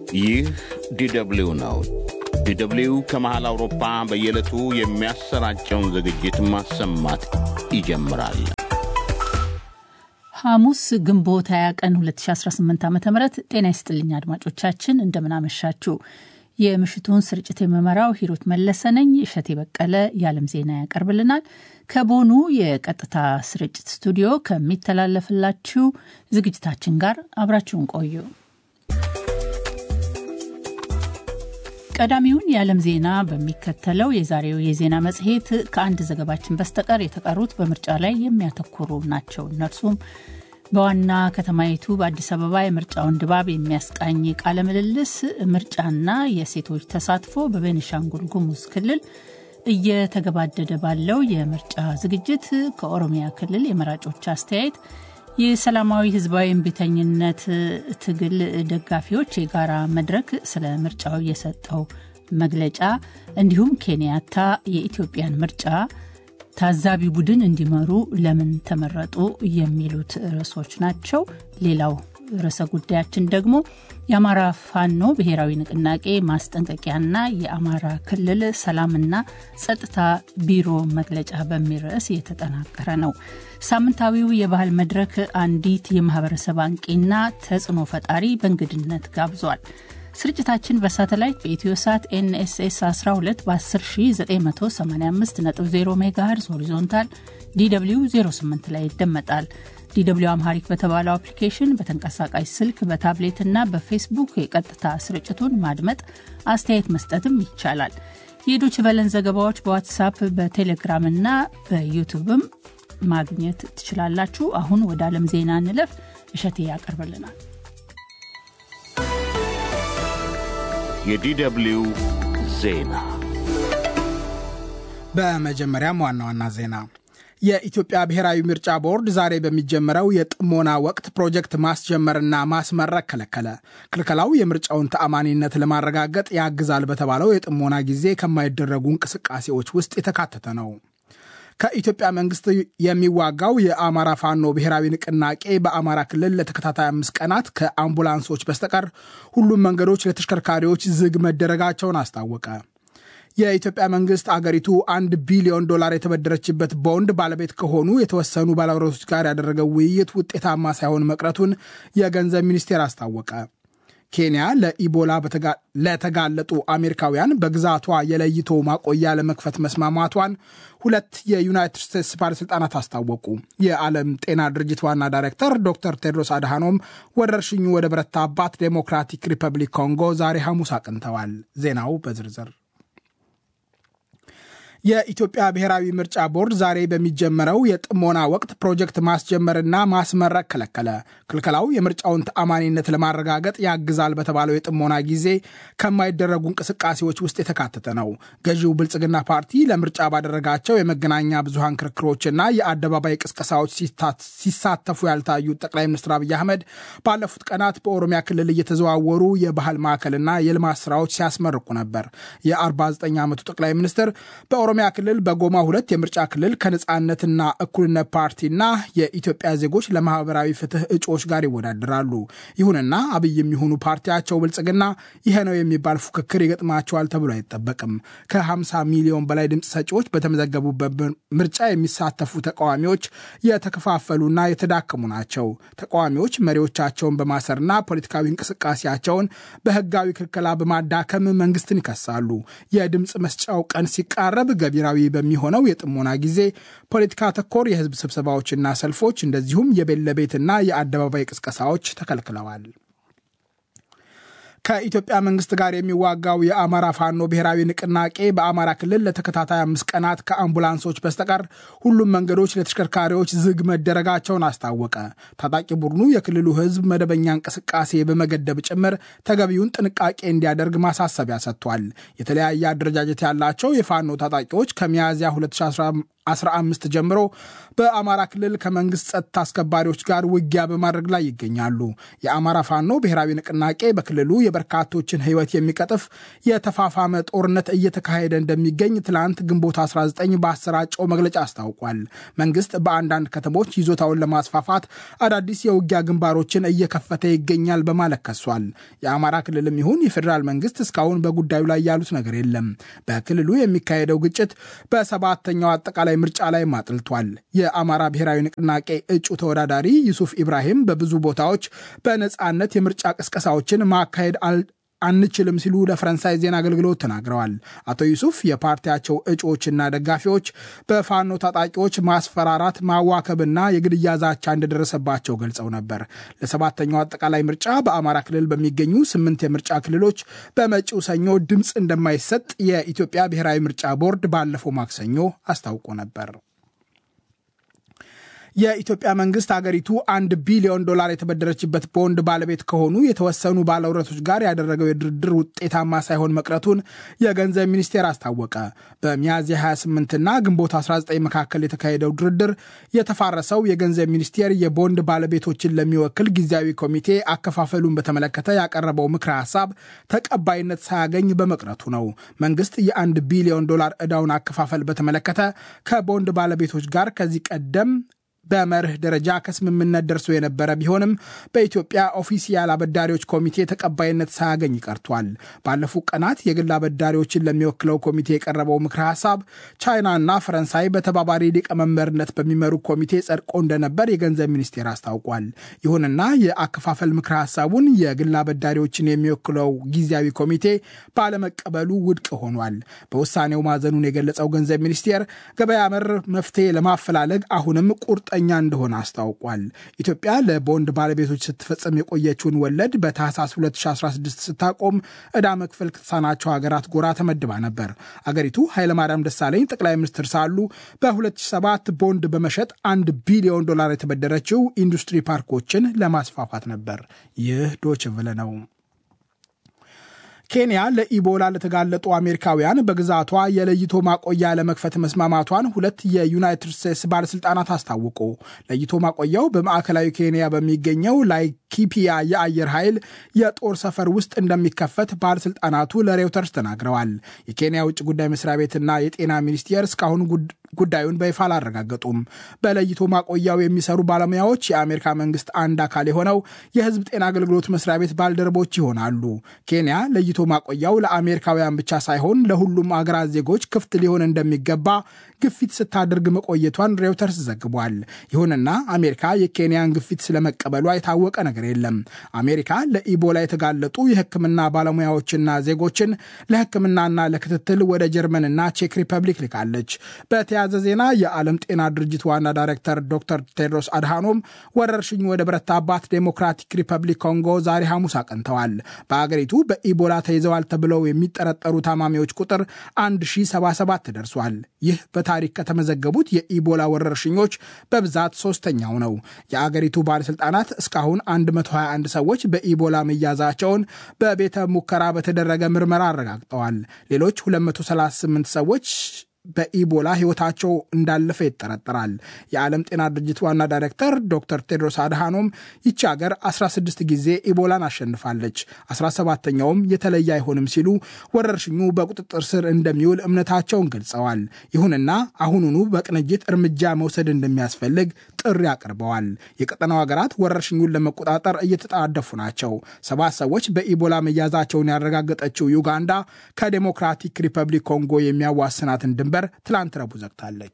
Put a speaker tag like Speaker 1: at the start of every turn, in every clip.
Speaker 1: ይህ ዲደብሊው ነው። ዲደብሊው ከመሃል አውሮፓ በየዕለቱ የሚያሰራጨውን ዝግጅት ማሰማት ይጀምራል።
Speaker 2: ሐሙስ ግንቦት 20 ቀን 2018 ዓ ም ጤና ይስጥልኝ አድማጮቻችን፣ እንደምናመሻችሁ። የምሽቱን ስርጭት የምመራው ሂሩት መለሰ ነኝ። እሸቴ በቀለ የዓለም ዜና ያቀርብልናል። ከቦኑ የቀጥታ ስርጭት ስቱዲዮ ከሚተላለፍላችሁ ዝግጅታችን ጋር አብራችሁን ቆዩ። ቀዳሚውን የዓለም ዜና በሚከተለው የዛሬው የዜና መጽሔት ከአንድ ዘገባችን በስተቀር የተቀሩት በምርጫ ላይ የሚያተኩሩ ናቸው። እነርሱም በዋና ከተማይቱ በአዲስ አበባ የምርጫውን ድባብ የሚያስቃኝ ቃለ ምልልስ፣ ምርጫና የሴቶች ተሳትፎ በቤኒሻንጉል ጉሙዝ ክልል እየተገባደደ ባለው የምርጫ ዝግጅት፣ ከኦሮሚያ ክልል የመራጮች አስተያየት፣ የሰላማዊ ህዝባዊ እምቢተኝነት ትግል ደጋፊዎች የጋራ መድረክ ስለ ምርጫው የሰጠው መግለጫ፣ እንዲሁም ኬንያታ የኢትዮጵያን ምርጫ ታዛቢ ቡድን እንዲመሩ ለምን ተመረጡ የሚሉት ርዕሶች ናቸው። ሌላው ርዕሰ ጉዳያችን ደግሞ የአማራ ፋኖ ብሔራዊ ንቅናቄ ማስጠንቀቂያና የአማራ ክልል ሰላምና ጸጥታ ቢሮ መግለጫ በሚል ርዕስ የተጠናቀረ ነው። ሳምንታዊው የባህል መድረክ አንዲት የማህበረሰብ አንቂና ተጽዕኖ ፈጣሪ በእንግድነት ጋብዟል። ስርጭታችን በሳተላይት በኢትዮ ሳት ኤንኤስኤስ 12 በ10985.0 ሜጋሄርዝ ሆሪዞንታል ዲw 08 ላይ ይደመጣል። ዲw አምሃሪክ በተባለው አፕሊኬሽን በተንቀሳቃሽ ስልክ በታብሌት እና በፌስቡክ የቀጥታ ስርጭቱን ማድመጥ አስተያየት መስጠትም ይቻላል። የዶች ቨለን ዘገባዎች በዋትሳፕ በቴሌግራም እና በዩቱብም ማግኘት ትችላላችሁ። አሁን ወደ ዓለም ዜና እንለፍ። እሸቴ ያቀርብልናል።
Speaker 1: የዲደብሊው ዜና
Speaker 3: በመጀመሪያም ዋና ዋና ዜና የኢትዮጵያ ብሔራዊ ምርጫ ቦርድ ዛሬ በሚጀመረው የጥሞና ወቅት ፕሮጀክት ማስጀመርና ማስመረቅ ከለከለ። ክልከላው የምርጫውን ተአማኒነት ለማረጋገጥ ያግዛል በተባለው የጥሞና ጊዜ ከማይደረጉ እንቅስቃሴዎች ውስጥ የተካተተ ነው። ከኢትዮጵያ መንግስት የሚዋጋው የአማራ ፋኖ ብሔራዊ ንቅናቄ በአማራ ክልል ለተከታታይ አምስት ቀናት ከአምቡላንሶች በስተቀር ሁሉም መንገዶች ለተሽከርካሪዎች ዝግ መደረጋቸውን አስታወቀ። የኢትዮጵያ መንግስት አገሪቱ አንድ ቢሊዮን ዶላር የተበደረችበት ቦንድ ባለቤት ከሆኑ የተወሰኑ ባለብረቶች ጋር ያደረገው ውይይት ውጤታማ ሳይሆን መቅረቱን የገንዘብ ሚኒስቴር አስታወቀ። ኬንያ ለኢቦላ ለተጋለጡ አሜሪካውያን በግዛቷ የለይቶ ማቆያ ለመክፈት መስማማቷን ሁለት የዩናይትድ ስቴትስ ባለሥልጣናት አስታወቁ። የዓለም ጤና ድርጅት ዋና ዳይሬክተር ዶክተር ቴድሮስ አድሃኖም ወረርሽኙ ወደ በረታባት ዴሞክራቲክ ሪፐብሊክ ኮንጎ ዛሬ ሐሙስ አቅንተዋል። ዜናው በዝርዝር የኢትዮጵያ ብሔራዊ ምርጫ ቦርድ ዛሬ በሚጀመረው የጥሞና ወቅት ፕሮጀክት ማስጀመርና ማስመረቅ ከለከለ። ክልከላው የምርጫውን ተአማኒነት ለማረጋገጥ ያግዛል በተባለው የጥሞና ጊዜ ከማይደረጉ እንቅስቃሴዎች ውስጥ የተካተተ ነው። ገዢው ብልጽግና ፓርቲ ለምርጫ ባደረጋቸው የመገናኛ ብዙሃን ክርክሮችና የአደባባይ ቅስቀሳዎች ሲሳተፉ ያልታዩት ጠቅላይ ሚኒስትር አብይ አህመድ ባለፉት ቀናት በኦሮሚያ ክልል እየተዘዋወሩ የባህል ማዕከልና የልማት ስራዎች ሲያስመርቁ ነበር። የ49 ዓመቱ ጠቅላይ ሚኒስትር በኦሮሚያ ክልል በጎማ ሁለት የምርጫ ክልል ከነጻነትና እኩልነት ፓርቲና የኢትዮጵያ ዜጎች ለማህበራዊ ፍትህ እጩዎች ጋር ይወዳደራሉ። ይሁንና አብይ የሚሆኑ ፓርቲያቸው ብልጽግና ይሄ ነው የሚባል ፉክክር ይገጥማቸዋል ተብሎ አይጠበቅም። ከ50 ሚሊዮን በላይ ድምፅ ሰጪዎች በተመዘገቡበት ምርጫ የሚሳተፉ ተቃዋሚዎች የተከፋፈሉና የተዳከሙ ናቸው። ተቃዋሚዎች መሪዎቻቸውን በማሰርና ፖለቲካዊ እንቅስቃሴያቸውን በህጋዊ ክልከላ በማዳከም መንግስትን ይከሳሉ። የድምፅ መስጫው ቀን ሲቃረብ ገቢራዊ በሚሆነው የጥሞና ጊዜ ፖለቲካ ተኮር የህዝብ ስብሰባዎችና ሰልፎች እንደዚሁም የቤት ለቤትና የአደባባይ ቅስቀሳዎች ተከልክለዋል። ከኢትዮጵያ መንግስት ጋር የሚዋጋው የአማራ ፋኖ ብሔራዊ ንቅናቄ በአማራ ክልል ለተከታታይ አምስት ቀናት ከአምቡላንሶች በስተቀር ሁሉም መንገዶች ለተሽከርካሪዎች ዝግ መደረጋቸውን አስታወቀ። ታጣቂ ቡድኑ የክልሉ ህዝብ መደበኛ እንቅስቃሴ በመገደብ ጭምር ተገቢውን ጥንቃቄ እንዲያደርግ ማሳሰቢያ ሰጥቷል። የተለያየ አደረጃጀት ያላቸው የፋኖ ታጣቂዎች ከሚያዝያ 15 ጀምሮ በአማራ ክልል ከመንግስት ጸጥታ አስከባሪዎች ጋር ውጊያ በማድረግ ላይ ይገኛሉ። የአማራ ፋኖ ብሔራዊ ንቅናቄ በክልሉ የበርካቶችን ሕይወት የሚቀጥፍ የተፋፋመ ጦርነት እየተካሄደ እንደሚገኝ ትላንት ግንቦት 19 በአሰራጨው መግለጫ አስታውቋል። መንግስት በአንዳንድ ከተሞች ይዞታውን ለማስፋፋት አዳዲስ የውጊያ ግንባሮችን እየከፈተ ይገኛል በማለት ከሷል። የአማራ ክልልም ይሁን የፌዴራል መንግስት እስካሁን በጉዳዩ ላይ ያሉት ነገር የለም። በክልሉ የሚካሄደው ግጭት በሰባተኛው አጠቃላይ ምርጫ ላይ አጥልቷል። የአማራ ብሔራዊ ንቅናቄ እጩ ተወዳዳሪ ዩሱፍ ኢብራሂም በብዙ ቦታዎች በነፃነት የምርጫ ቅስቀሳዎችን ማካሄድ አንችልም ሲሉ ለፈረንሳይ ዜና አገልግሎት ተናግረዋል። አቶ ዩሱፍ የፓርቲያቸው እጩዎችና ደጋፊዎች በፋኖ ታጣቂዎች ማስፈራራት፣ ማዋከብና የግድያ ዛቻ እንደደረሰባቸው ገልጸው ነበር። ለሰባተኛው አጠቃላይ ምርጫ በአማራ ክልል በሚገኙ ስምንት የምርጫ ክልሎች በመጪው ሰኞ ድምፅ እንደማይሰጥ የኢትዮጵያ ብሔራዊ ምርጫ ቦርድ ባለፈው ማክሰኞ አስታውቆ ነበር። የኢትዮጵያ መንግስት አገሪቱ አንድ ቢሊዮን ዶላር የተበደረችበት ቦንድ ባለቤት ከሆኑ የተወሰኑ ባለውረቶች ጋር ያደረገው የድርድር ውጤታማ ሳይሆን መቅረቱን የገንዘብ ሚኒስቴር አስታወቀ። በሚያዝያ 28ና ግንቦት 19 መካከል የተካሄደው ድርድር የተፋረሰው የገንዘብ ሚኒስቴር የቦንድ ባለቤቶችን ለሚወክል ጊዜያዊ ኮሚቴ አከፋፈሉን በተመለከተ ያቀረበው ምክረ ሀሳብ ተቀባይነት ሳያገኝ በመቅረቱ ነው። መንግስት የአንድ ቢሊዮን ዶላር ዕዳውን አከፋፈል በተመለከተ ከቦንድ ባለቤቶች ጋር ከዚህ ቀደም በመርህ ደረጃ ከስምምነት ደርሶ የነበረ ቢሆንም በኢትዮጵያ ኦፊሲያል አበዳሪዎች ኮሚቴ ተቀባይነት ሳያገኝ ቀርቷል። ባለፉት ቀናት የግል አበዳሪዎችን ለሚወክለው ኮሚቴ የቀረበው ምክረ ሀሳብ ቻይናና ፈረንሳይ በተባባሪ ሊቀመንበርነት በሚመሩ ኮሚቴ ጸድቆ እንደነበር የገንዘብ ሚኒስቴር አስታውቋል። ይሁንና የአከፋፈል ምክረ ሀሳቡን የግል አበዳሪዎችን የሚወክለው ጊዜያዊ ኮሚቴ ባለመቀበሉ ውድቅ ሆኗል። በውሳኔው ማዘኑን የገለጸው ገንዘብ ሚኒስቴር ገበያ መር መፍትሄ ለማፈላለግ አሁንም ቁርጠ ኛ እንደሆነ አስታውቋል። ኢትዮጵያ ለቦንድ ባለቤቶች ስትፈጽም የቆየችውን ወለድ በታህሳስ 2016 ስታቆም ዕዳ መክፈል ከተሳናቸው ሀገራት ጎራ ተመድባ ነበር። አገሪቱ ኃይለማርያም ደሳለኝ ጠቅላይ ሚኒስትር ሳሉ በ2007 ቦንድ በመሸጥ አንድ ቢሊዮን ዶላር የተበደረችው ኢንዱስትሪ ፓርኮችን ለማስፋፋት ነበር። ይህ ዶች ቨለ ነው። ኬንያ ለኢቦላ ለተጋለጡ አሜሪካውያን በግዛቷ የለይቶ ማቆያ ለመክፈት መስማማቷን ሁለት የዩናይትድ ስቴትስ ባለስልጣናት አስታወቁ። ለይቶ ማቆያው በማዕከላዊ ኬንያ በሚገኘው ላይኪፒያ የአየር ኃይል የጦር ሰፈር ውስጥ እንደሚከፈት ባለስልጣናቱ ለሬውተርስ ተናግረዋል። የኬንያ ውጭ ጉዳይ መስሪያ ቤትና የጤና ሚኒስቴር እስካሁን ጉዳዩን በይፋ አላረጋገጡም። በለይቶ ማቆያው የሚሰሩ ባለሙያዎች የአሜሪካ መንግስት አንድ አካል የሆነው የሕዝብ ጤና አገልግሎት መስሪያ ቤት ባልደረቦች ይሆናሉ። ኬንያ ለይቶ ማቆያው ለአሜሪካውያን ብቻ ሳይሆን ለሁሉም አገራት ዜጎች ክፍት ሊሆን እንደሚገባ ግፊት ስታደርግ መቆየቷን ሬውተርስ ዘግቧል። ይሁንና አሜሪካ የኬንያን ግፊት ስለመቀበሏ የታወቀ ነገር የለም። አሜሪካ ለኢቦላ የተጋለጡ የሕክምና ባለሙያዎችና ዜጎችን ለሕክምናና ለክትትል ወደ ጀርመንና ቼክ ሪፐብሊክ ልካለች። በተያያዘ ዜና የዓለም ጤና ድርጅት ዋና ዳይሬክተር ዶክተር ቴድሮስ አድሃኖም ወረርሽኙ ወደ በረታባት ዴሞክራቲክ ሪፐብሊክ ኮንጎ ዛሬ ሐሙስ አቅንተዋል። በአገሪቱ በኢቦላ ተይዘዋል ተብለው የሚጠረጠሩ ታማሚዎች ቁጥር 1077 ደርሷል። ይህ በታሪክ ከተመዘገቡት የኢቦላ ወረርሽኞች በብዛት ሶስተኛው ነው። የአገሪቱ ባለሥልጣናት እስካሁን 121 ሰዎች በኢቦላ መያዛቸውን በቤተ ሙከራ በተደረገ ምርመራ አረጋግጠዋል። ሌሎች 238 ሰዎች በኢቦላ ሕይወታቸው እንዳለፈ ይጠረጠራል። የዓለም ጤና ድርጅት ዋና ዳይሬክተር ዶክተር ቴድሮስ አድሃኖም ይቺ ሀገር 16 ጊዜ ኢቦላን አሸንፋለች፣ 17ተኛውም የተለየ አይሆንም ሲሉ ወረርሽኙ በቁጥጥር ስር እንደሚውል እምነታቸውን ገልጸዋል። ይሁንና አሁኑኑ በቅንጅት እርምጃ መውሰድ እንደሚያስፈልግ ጥሪ አቅርበዋል። የቀጠናው ሀገራት ወረርሽኙን ለመቆጣጠር እየተጣደፉ ናቸው። ሰባት ሰዎች በኢቦላ መያዛቸውን ያረጋገጠችው ዩጋንዳ ከዴሞክራቲክ ሪፐብሊክ ኮንጎ የሚያዋስናትን ድንበር ትላንት ረቡዕ ዘግታለች።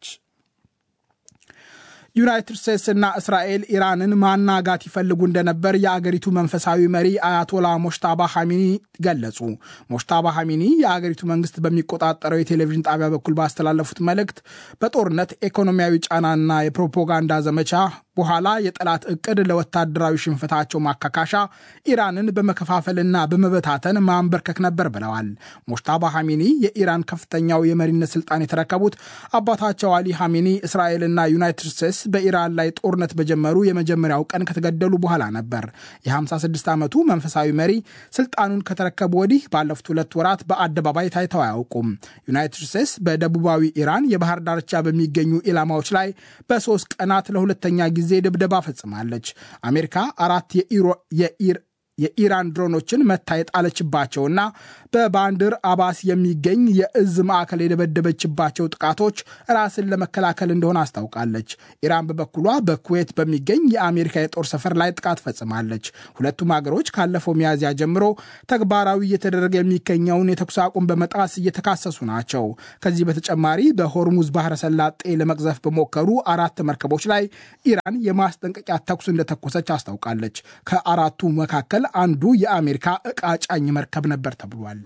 Speaker 3: ዩናይትድ ስቴትስና እስራኤል ኢራንን ማናጋት ይፈልጉ እንደነበር የአገሪቱ መንፈሳዊ መሪ አያቶላ ሞሽታባ ሐሚኒ ገለጹ። ሞሽታባ ሐሚኒ የአገሪቱ መንግስት በሚቆጣጠረው የቴሌቪዥን ጣቢያ በኩል ባስተላለፉት መልእክት በጦርነት ኢኮኖሚያዊ ጫናና የፕሮፓጋንዳ ዘመቻ በኋላ የጠላት እቅድ ለወታደራዊ ሽንፈታቸው ማካካሻ ኢራንን በመከፋፈልና በመበታተን ማንበርከክ ነበር ብለዋል። ሞሽታባ ሐሚኒ የኢራን ከፍተኛው የመሪነት ስልጣን የተረከቡት አባታቸው አሊ ሐሚኒ እስራኤልና ዩናይትድ ስቴትስ በኢራን ላይ ጦርነት በጀመሩ የመጀመሪያው ቀን ከተገደሉ በኋላ ነበር። የ56 ዓመቱ መንፈሳዊ መሪ ስልጣኑን ከተረከቡ ወዲህ ባለፉት ሁለት ወራት በአደባባይ ታይተው አያውቁም። ዩናይትድ ስቴትስ በደቡባዊ ኢራን የባህር ዳርቻ በሚገኙ ኢላማዎች ላይ በሶስት ቀናት ለሁለተኛ ጊዜ ድብደባ ፈጽማለች። አሜሪካ አራት የኢራን ድሮኖችን መታ የጣለችባቸውና በባንድር አባስ የሚገኝ የእዝ ማዕከል የደበደበችባቸው ጥቃቶች ራስን ለመከላከል እንደሆነ አስታውቃለች። ኢራን በበኩሏ በኩዌት በሚገኝ የአሜሪካ የጦር ሰፈር ላይ ጥቃት ፈጽማለች። ሁለቱም ሀገሮች ካለፈው ሚያዝያ ጀምሮ ተግባራዊ እየተደረገ የሚገኘውን የተኩስ አቁም በመጣስ እየተካሰሱ ናቸው። ከዚህ በተጨማሪ በሆርሙዝ ባህረ ሰላጤ ለመቅዘፍ በሞከሩ አራት መርከቦች ላይ ኢራን የማስጠንቀቂያ ተኩስ እንደተኮሰች አስታውቃለች። ከአራቱ መካከል አንዱ የአሜሪካ ዕቃ ጫኝ መርከብ ነበር ተብሏል።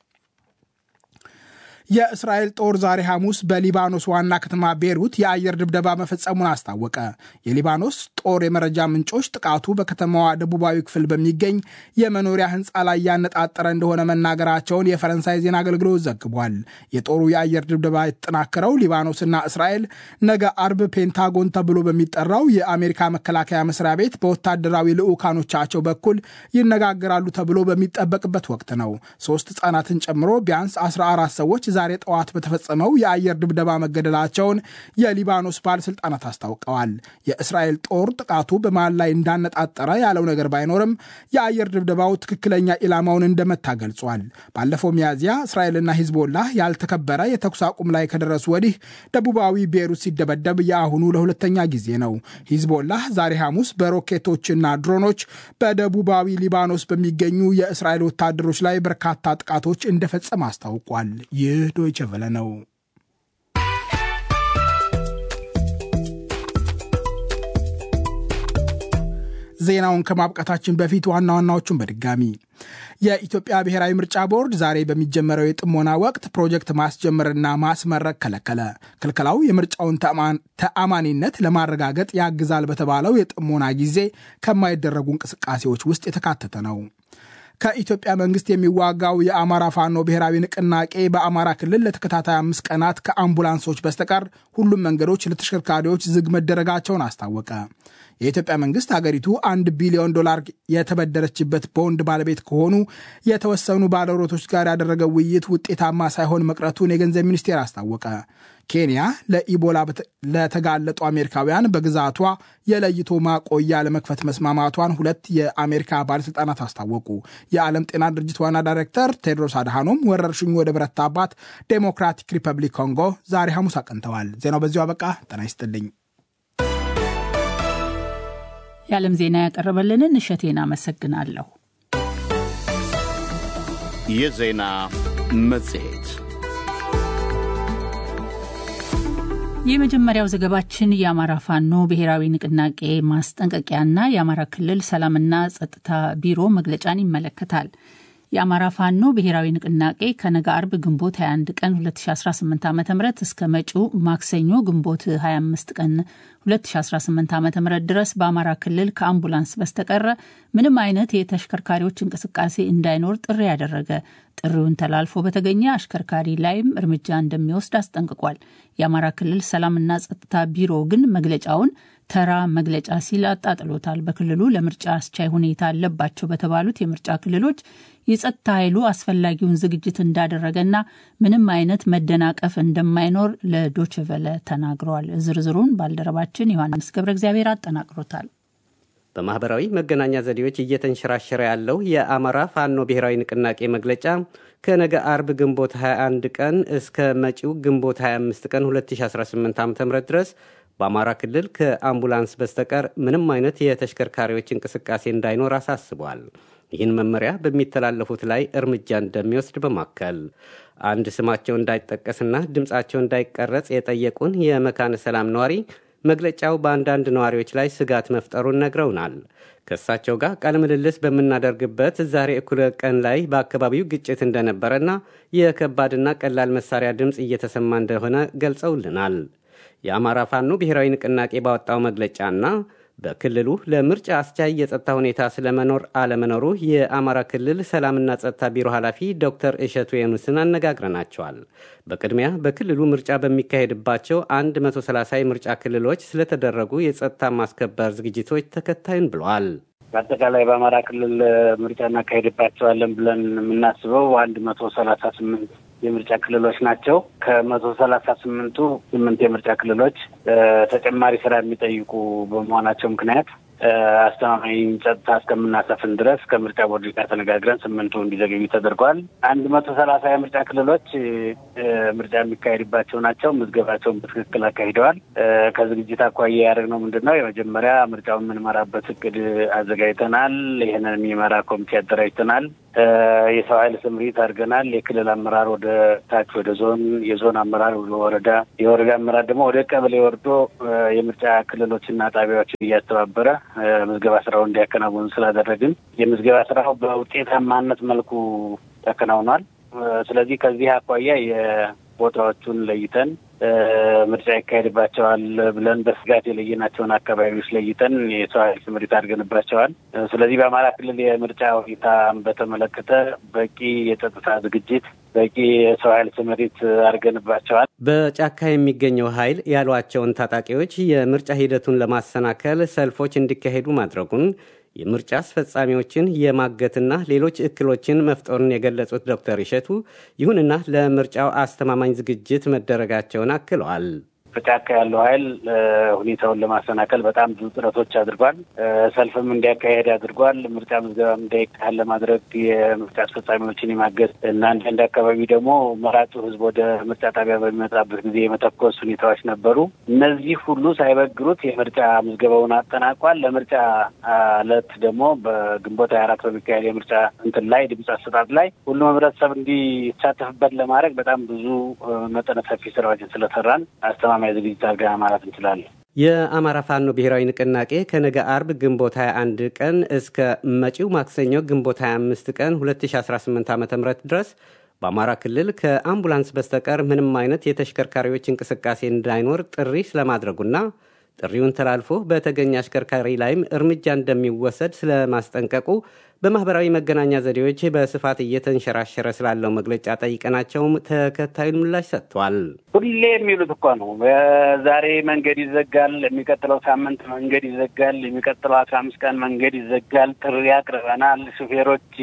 Speaker 3: የእስራኤል ጦር ዛሬ ሐሙስ በሊባኖስ ዋና ከተማ ቤሩት የአየር ድብደባ መፈጸሙን አስታወቀ። የሊባኖስ ጦር የመረጃ ምንጮች ጥቃቱ በከተማዋ ደቡባዊ ክፍል በሚገኝ የመኖሪያ ሕንፃ ላይ ያነጣጠረ እንደሆነ መናገራቸውን የፈረንሳይ ዜና አገልግሎት ዘግቧል። የጦሩ የአየር ድብደባ የተጠናከረው ሊባኖስና እስራኤል ነገ አርብ ፔንታጎን ተብሎ በሚጠራው የአሜሪካ መከላከያ መስሪያ ቤት በወታደራዊ ልዑካኖቻቸው በኩል ይነጋገራሉ ተብሎ በሚጠበቅበት ወቅት ነው። ሶስት ሕጻናትን ጨምሮ ቢያንስ 14 ሰዎች ዛሬ ጠዋት በተፈጸመው የአየር ድብደባ መገደላቸውን የሊባኖስ ባለስልጣናት አስታውቀዋል። የእስራኤል ጦር ጥቃቱ በማን ላይ እንዳነጣጠረ ያለው ነገር ባይኖርም የአየር ድብደባው ትክክለኛ ኢላማውን እንደመታ ገልጿል። ባለፈው ሚያዝያ እስራኤልና ሂዝቦላህ ያልተከበረ የተኩስ አቁም ላይ ከደረሱ ወዲህ ደቡባዊ ቤሩት ሲደበደብ የአሁኑ ለሁለተኛ ጊዜ ነው። ሂዝቦላህ ዛሬ ሐሙስ በሮኬቶችና ድሮኖች በደቡባዊ ሊባኖስ በሚገኙ የእስራኤል ወታደሮች ላይ በርካታ ጥቃቶች እንደፈጸመ አስታውቋል። ይህ ዶይቸ ቨለ ነው። ዜናውን ከማብቃታችን በፊት ዋና ዋናዎቹን በድጋሚ የኢትዮጵያ ብሔራዊ ምርጫ ቦርድ ዛሬ በሚጀመረው የጥሞና ወቅት ፕሮጀክት ማስጀመርና ማስመረቅ ከለከለ። ክልከላው የምርጫውን ተአማኒነት ለማረጋገጥ ያግዛል በተባለው የጥሞና ጊዜ ከማይደረጉ እንቅስቃሴዎች ውስጥ የተካተተ ነው። ከኢትዮጵያ መንግስት የሚዋጋው የአማራ ፋኖ ብሔራዊ ንቅናቄ በአማራ ክልል ለተከታታይ አምስት ቀናት ከአምቡላንሶች በስተቀር ሁሉም መንገዶች ለተሽከርካሪዎች ዝግ መደረጋቸውን አስታወቀ። የኢትዮጵያ መንግስት አገሪቱ አንድ ቢሊዮን ዶላር የተበደረችበት ቦንድ ባለቤት ከሆኑ የተወሰኑ ባለሮቶች ጋር ያደረገው ውይይት ውጤታማ ሳይሆን መቅረቱን የገንዘብ ሚኒስቴር አስታወቀ። ኬንያ ለኢቦላ ለተጋለጡ አሜሪካውያን በግዛቷ የለይቶ ማቆያ ለመክፈት መስማማቷን ሁለት የአሜሪካ ባለሥልጣናት አስታወቁ። የዓለም ጤና ድርጅት ዋና ዳይሬክተር ቴድሮስ አድሃኖም ወረርሽኙ ወደ በረታባት ዴሞክራቲክ ሪፐብሊክ ኮንጎ ዛሬ ሐሙስ አቅንተዋል። ዜናው በዚሁ አበቃ። ጤና ይስጥልኝ።
Speaker 2: የዓለም ዜና ያቀረበልንን እሸቴን አመሰግናለሁ።
Speaker 1: የዜና መጽሔት
Speaker 2: የመጀመሪያው ዘገባችን የአማራ ፋኖ ብሔራዊ ንቅናቄ ማስጠንቀቂያና የአማራ ክልል ሰላምና ጸጥታ ቢሮ መግለጫን ይመለከታል። የአማራ ፋኖ ብሔራዊ ንቅናቄ ከነገ አርብ ግንቦት 21 ቀን 2018 ዓ ም እስከ መጪው ማክሰኞ ግንቦት 25 ቀን 2018 ዓ ም ድረስ በአማራ ክልል ከአምቡላንስ በስተቀረ ምንም አይነት የተሽከርካሪዎች እንቅስቃሴ እንዳይኖር ጥሪ ያደረገ ጥሪውን ተላልፎ በተገኘ አሽከርካሪ ላይም እርምጃ እንደሚወስድ አስጠንቅቋል። የአማራ ክልል ሰላምና ጸጥታ ቢሮ ግን መግለጫውን ተራ መግለጫ ሲል አጣጥሎታል። በክልሉ ለምርጫ አስቻይ ሁኔታ አለባቸው በተባሉት የምርጫ ክልሎች የጸጥታ ኃይሉ አስፈላጊውን ዝግጅት እንዳደረገና ምንም አይነት መደናቀፍ እንደማይኖር ለዶችቨለ ተናግረዋል። ዝርዝሩን ባልደረባችን ዮሐንስ ገብረ እግዚአብሔር አጠናቅሮታል።
Speaker 4: በማህበራዊ መገናኛ ዘዴዎች እየተንሸራሸረ ያለው የአማራ ፋኖ ብሔራዊ ንቅናቄ መግለጫ ከነገ አርብ ግንቦት 21 ቀን እስከ መጪው ግንቦት 25 ቀን 2018 ዓ ም ድረስ በአማራ ክልል ከአምቡላንስ በስተቀር ምንም አይነት የተሽከርካሪዎች እንቅስቃሴ እንዳይኖር አሳስቧል። ይህን መመሪያ በሚተላለፉት ላይ እርምጃ እንደሚወስድ በማከል አንድ ስማቸው እንዳይጠቀስና ድምፃቸው እንዳይቀረጽ የጠየቁን የመካነ ሰላም ነዋሪ መግለጫው በአንዳንድ ነዋሪዎች ላይ ስጋት መፍጠሩን ነግረውናል። ከእሳቸው ጋር ቃለ ምልልስ በምናደርግበት ዛሬ እኩለ ቀን ላይ በአካባቢው ግጭት እንደነበረና የከባድና ቀላል መሳሪያ ድምፅ እየተሰማ እንደሆነ ገልጸውልናል። የአማራ ፋኖ ብሔራዊ ንቅናቄ ባወጣው መግለጫና በክልሉ ለምርጫ አስቻይ የጸጥታ ሁኔታ ስለመኖር አለመኖሩ የአማራ ክልል ሰላምና ጸጥታ ቢሮ ኃላፊ ዶክተር እሸቱ የኑስን አነጋግረናቸዋል። በቅድሚያ በክልሉ ምርጫ በሚካሄድባቸው 130 የምርጫ ክልሎች ስለተደረጉ የጸጥታ ማስከበር ዝግጅቶች ተከታዩን ብለዋል።
Speaker 5: በአጠቃላይ በአማራ ክልል ምርጫ እናካሄድባቸዋለን ብለን የምናስበው አንድ መቶ ሰላሳ ስምንት የምርጫ ክልሎች ናቸው። ከመቶ ሰላሳ ስምንቱ ስምንት የምርጫ ክልሎች ተጨማሪ ስራ የሚጠይቁ በመሆናቸው ምክንያት አስተማማኝ ጸጥታ እስከምናሰፍን ድረስ ከምርጫ ቦርድ ጋር ተነጋግረን ስምንቱ እንዲዘገኙ ተደርገዋል። አንድ መቶ ሰላሳ የምርጫ ክልሎች ምርጫ የሚካሄድባቸው ናቸው። ምዝገባቸውን በትክክል አካሂደዋል። ከዝግጅት አኳያ ያደረግነው ምንድን ነው? የመጀመሪያ ምርጫውን የምንመራበት እቅድ አዘጋጅተናል። ይህንን የሚመራ ኮሚቴ አደራጅተናል። የሰው ኃይል ስምሪት አድርገናል። የክልል አመራር ወደ ታች ወደ ዞን፣ የዞን አመራር ወደ ወረዳ፣ የወረዳ አመራር ደግሞ ወደ ቀበሌ ወርዶ የምርጫ ክልሎችና ጣቢያዎችን እያስተባበረ ምዝገባ ስራውን እንዲያከናውኑ ስላደረግን የምዝገባ ስራው በውጤታማነት መልኩ ተከናውኗል። ስለዚህ ከዚህ አኳያ የቦታዎቹን ለይተን ምርጫ ይካሄድባቸዋል ብለን በስጋት የለየናቸውን አካባቢዎች ለይተን የሰው ኃይል ስምሪት አድርገንባቸዋል። ስለዚህ በአማራ ክልል የምርጫ ሁኔታን በተመለከተ በቂ የጸጥታ ዝግጅት፣ በቂ የሰው ኃይል ስምሪት አድርገንባቸዋል።
Speaker 4: በጫካ የሚገኘው ኃይል ያሏቸውን ታጣቂዎች የምርጫ ሂደቱን ለማሰናከል ሰልፎች እንዲካሄዱ ማድረጉን የምርጫ አስፈጻሚዎችን የማገትና ሌሎች እክሎችን መፍጠሩን የገለጹት ዶክተር ይሸቱ ይሁንና ለምርጫው አስተማማኝ ዝግጅት መደረጋቸውን አክለዋል።
Speaker 5: በጫካ ያለው ኃይል ሁኔታውን ለማሰናከል በጣም ብዙ ጥረቶች አድርጓል። ሰልፍም እንዲያካሄድ አድርጓል። ምርጫ ምዝገባም እንዳይካሄድ ለማድረግ የምርጫ አስፈጻሚዎችን የማገዝ እና አንዳንድ አካባቢ ደግሞ መራጩ ሕዝብ ወደ ምርጫ ጣቢያ በሚመጣበት ጊዜ የመተኮስ ሁኔታዎች ነበሩ። እነዚህ ሁሉ ሳይበግሩት የምርጫ ምዝገባውን አጠናቋል። ለምርጫ ዕለት ደግሞ በግንቦት ሀያ አራት በሚካሄድ የምርጫ እንትን ላይ ድምፅ አሰጣጥ ላይ ሁሉም ህብረተሰብ እንዲሳተፍበት ለማድረግ በጣም ብዙ መጠነ ሰፊ ስራዎችን ስለሰራን አስተማ ሰላማዊ ዝግጅት አድርገና ማለት እንችላለን።
Speaker 4: የአማራ ፋኖ ብሔራዊ ንቅናቄ ከነገ አርብ ግንቦት 21 ቀን እስከ መጪው ማክሰኞ ግንቦት 25 ቀን 2018 ዓ ም ድረስ በአማራ ክልል ከአምቡላንስ በስተቀር ምንም አይነት የተሽከርካሪዎች እንቅስቃሴ እንዳይኖር ጥሪ ስለማድረጉና ጥሪውን ተላልፎ በተገኘ አሽከርካሪ ላይም እርምጃ እንደሚወሰድ ስለማስጠንቀቁ በማኅበራዊ መገናኛ ዘዴዎች በስፋት እየተንሸራሸረ ስላለው መግለጫ ጠይቀናቸውም ተከታዩን ምላሽ ሰጥቷል።
Speaker 5: ሁሌ የሚሉት እኮ ነው። ዛሬ መንገድ ይዘጋል፣ የሚቀጥለው ሳምንት መንገድ ይዘጋል፣ የሚቀጥለው አስራ አምስት ቀን መንገድ ይዘጋል፣ ጥሪ አቅርበናል፣ ሹፌሮች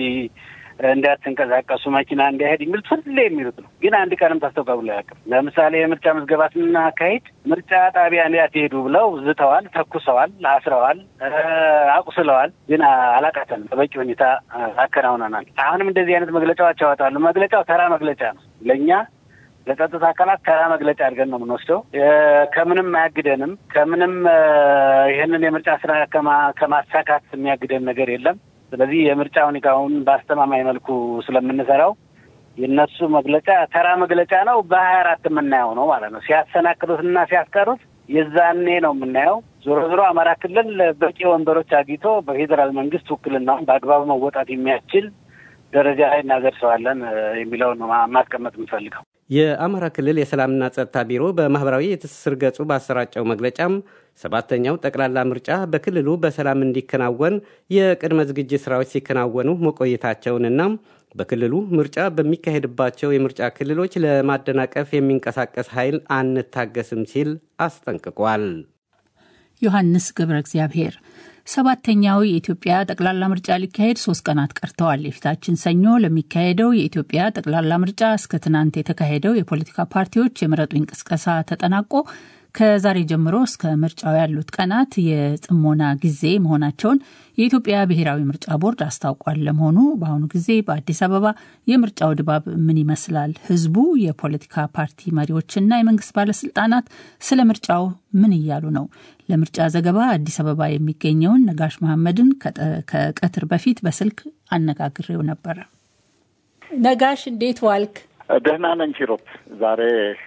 Speaker 5: እንዳትንቀሳቀሱ መኪና እንዳይሄድ የሚሉት ሁሌ የሚሉት ነው። ግን አንድ ቀንም ታስተውቃብሎ አያውቅም። ለምሳሌ የምርጫ ምዝገባ ስናካሂድ ምርጫ ጣቢያ እንዳትሄዱ ብለው ዝተዋል፣ ተኩሰዋል፣ አስረዋል፣ አቁስለዋል። ግን አላቃተንም። በበቂ ሁኔታ አከናውነናል። አሁንም እንደዚህ አይነት መግለጫዎች ያወጣሉ። መግለጫው ተራ መግለጫ ነው ለእኛ ለጸጥታ አካላት ተራ መግለጫ አድርገን ነው የምንወስደው። ከምንም አያግደንም። ከምንም ይህንን የምርጫ ስራ ከማሳካት የሚያግደን ነገር የለም። ስለዚህ የምርጫ ሁኔታውን በአስተማማኝ መልኩ ስለምንሰራው የእነሱ መግለጫ ተራ መግለጫ ነው። በሀያ አራት የምናየው ነው ማለት ነው። ሲያሰናክሉትና ሲያስቀሩት የዛኔ ነው የምናየው። ዞሮ ዞሮ አማራ ክልል በቂ ወንበሮች አግኝቶ በፌዴራል መንግስት ውክልናውን በአግባቡ መወጣት የሚያስችል ደረጃ ላይ እናደርሰዋለን የሚለውን ነው ማስቀመጥ የምፈልገው።
Speaker 4: የአማራ ክልል የሰላምና ጸጥታ ቢሮ በማኅበራዊ የትስስር ገጹ ባሰራጨው መግለጫም ሰባተኛው ጠቅላላ ምርጫ በክልሉ በሰላም እንዲከናወን የቅድመ ዝግጅት ስራዎች ሲከናወኑ መቆየታቸውንና በክልሉ ምርጫ በሚካሄድባቸው የምርጫ ክልሎች ለማደናቀፍ የሚንቀሳቀስ ኃይል አንታገስም ሲል አስጠንቅቋል።
Speaker 2: ዮሐንስ ገብረ እግዚአብሔር ሰባተኛው የኢትዮጵያ ጠቅላላ ምርጫ ሊካሄድ ሶስት ቀናት ቀርተዋል። የፊታችን ሰኞ ለሚካሄደው የኢትዮጵያ ጠቅላላ ምርጫ እስከ ትናንት የተካሄደው የፖለቲካ ፓርቲዎች የምረጡኝ ቅስቀሳ ተጠናቆ ከዛሬ ጀምሮ እስከ ምርጫው ያሉት ቀናት የጥሞና ጊዜ መሆናቸውን የኢትዮጵያ ብሔራዊ ምርጫ ቦርድ አስታውቋል። ለመሆኑ በአሁኑ ጊዜ በአዲስ አበባ የምርጫው ድባብ ምን ይመስላል? ህዝቡ፣ የፖለቲካ ፓርቲ መሪዎችና የመንግስት ባለስልጣናት ስለ ምርጫው ምን እያሉ ነው? ለምርጫ ዘገባ አዲስ አበባ የሚገኘውን ነጋሽ መሐመድን ከቀትር በፊት በስልክ አነጋግሬው ነበረ። ነጋሽ እንዴት ዋልክ?
Speaker 6: ደህና ነኝ ሂሩት። ዛሬ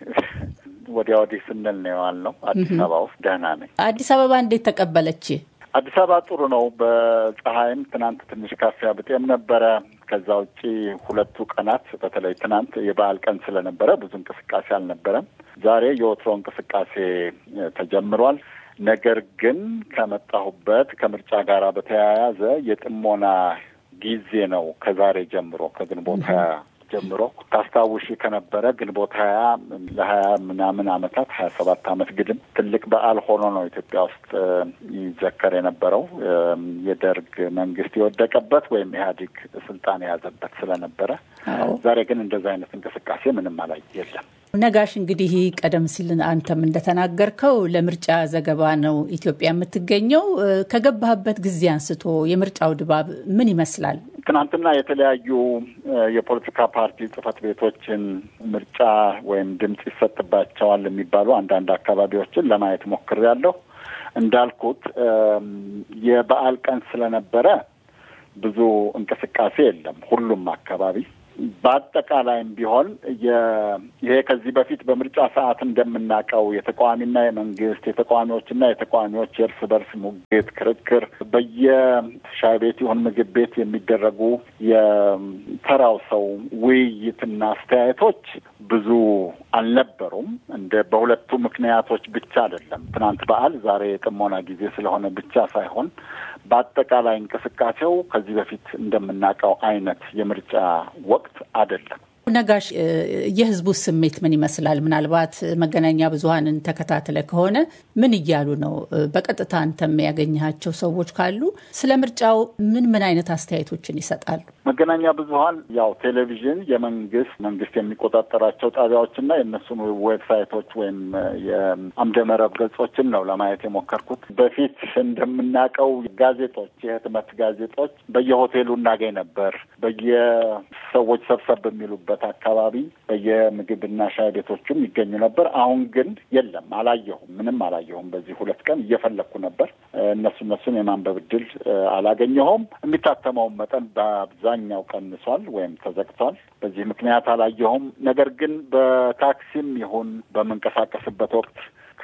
Speaker 6: ወዲያ ወዲህ ስንል ነው የዋልነው አዲስ አበባ ውስጥ። ደህና ነኝ።
Speaker 2: አዲስ አበባ እንዴት ተቀበለች?
Speaker 6: አዲስ አበባ ጥሩ ነው። በፀሐይም ትናንት ትንሽ ካፊያ ብጤም ነበረ። ከዛ ውጪ ሁለቱ ቀናት በተለይ ትናንት የበዓል ቀን ስለነበረ ብዙ እንቅስቃሴ አልነበረም። ዛሬ የወትሮ እንቅስቃሴ ተጀምሯል። ነገር ግን ከመጣሁበት ከምርጫ ጋር በተያያዘ የጥሞና ጊዜ ነው ከዛሬ ጀምሮ ከግንቦት ሀያ ጀምሮ ታስታውሺ ከነበረ ግንቦት ሀያ ለሀያ ምናምን አመታት ሀያ ሰባት አመት ግድም ትልቅ በዓል ሆኖ ነው ኢትዮጵያ ውስጥ ይዘከር የነበረው የደርግ መንግስት የወደቀበት ወይም ኢህአዴግ ስልጣን የያዘበት ስለነበረ። ዛሬ ግን እንደዛ አይነት እንቅስቃሴ ምንም አላይ የለም።
Speaker 2: ነጋሽ እንግዲህ ቀደም ሲል አንተም እንደተናገርከው ለምርጫ ዘገባ ነው ኢትዮጵያ የምትገኘው። ከገባህበት ጊዜ አንስቶ የምርጫው ድባብ ምን ይመስላል?
Speaker 6: ትናንትና የተለያዩ የፖለቲካ ፓርቲ ጽህፈት ቤቶችን ምርጫ ወይም ድምፅ ይሰጥባቸዋል የሚባሉ አንዳንድ አካባቢዎችን ለማየት ሞክሬያለሁ። እንዳልኩት የበዓል ቀን ስለነበረ ብዙ እንቅስቃሴ የለም ሁሉም አካባቢ በአጠቃላይም ቢሆን ይሄ ከዚህ በፊት በምርጫ ሰዓት እንደምናውቀው የተቃዋሚና የመንግስት የተቃዋሚዎችና የተቃዋሚዎች የእርስ በርስ ሙግት፣ ክርክር በየሻይ ቤት ይሁን ምግብ ቤት የሚደረጉ የተራው ሰው ውይይትና አስተያየቶች ብዙ አልነበሩም። እንደ በሁለቱ ምክንያቶች ብቻ አይደለም። ትናንት በዓል ዛሬ የጥሞና ጊዜ ስለሆነ ብቻ ሳይሆን በአጠቃላይ እንቅስቃሴው ከዚህ በፊት እንደምናውቀው አይነት የምርጫ ወቅት አይደለም።
Speaker 2: ነጋሽ፣ የህዝቡ ስሜት ምን ይመስላል? ምናልባት መገናኛ ብዙኃንን ተከታትለ ከሆነ ምን እያሉ ነው? በቀጥታ አንተም ያገኘሃቸው ሰዎች ካሉ ስለ ምርጫው ምን ምን አይነት አስተያየቶችን ይሰጣሉ?
Speaker 6: መገናኛ ብዙኃን ያው ቴሌቪዥን የመንግስት መንግስት የሚቆጣጠራቸው ጣቢያዎችና የእነሱን ዌብሳይቶች ወይም የአምደ መረብ ገጾችን ነው ለማየት የሞከርኩት። በፊት እንደምናውቀው ጋዜጦች፣ የህትመት ጋዜጦች በየሆቴሉ እናገኝ ነበር። በየሰዎች ሰብሰብ በሚሉበት አካባቢ በየምግብና ሻይ ቤቶቹም ይገኙ ነበር። አሁን ግን የለም፣ አላየሁም፣ ምንም አላየሁም። በዚህ ሁለት ቀን እየፈለግኩ ነበር። እነሱ እነሱን የማንበብ እድል አላገኘሁም። የሚታተመውን መጠን በአብዛኛው ቀንሷል ወይም ተዘግቷል። በዚህ ምክንያት አላየሁም። ነገር ግን በታክሲም ይሁን በምንቀሳቀስበት ወቅት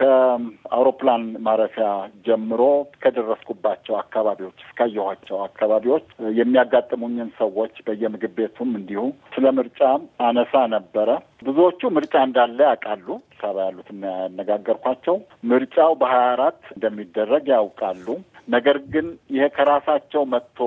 Speaker 6: ከአውሮፕላን ማረፊያ ጀምሮ ከደረስኩባቸው አካባቢዎች እስካየኋቸው አካባቢዎች የሚያጋጥሙኝን ሰዎች በየምግብ ቤቱም እንዲሁ ስለ ምርጫ አነሳ ነበረ። ብዙዎቹ ምርጫ እንዳለ ያውቃሉ። ሰባ ያሉትና ያነጋገርኳቸው ምርጫው በሀያ አራት እንደሚደረግ ያውቃሉ። ነገር ግን ይሄ ከራሳቸው መጥቶ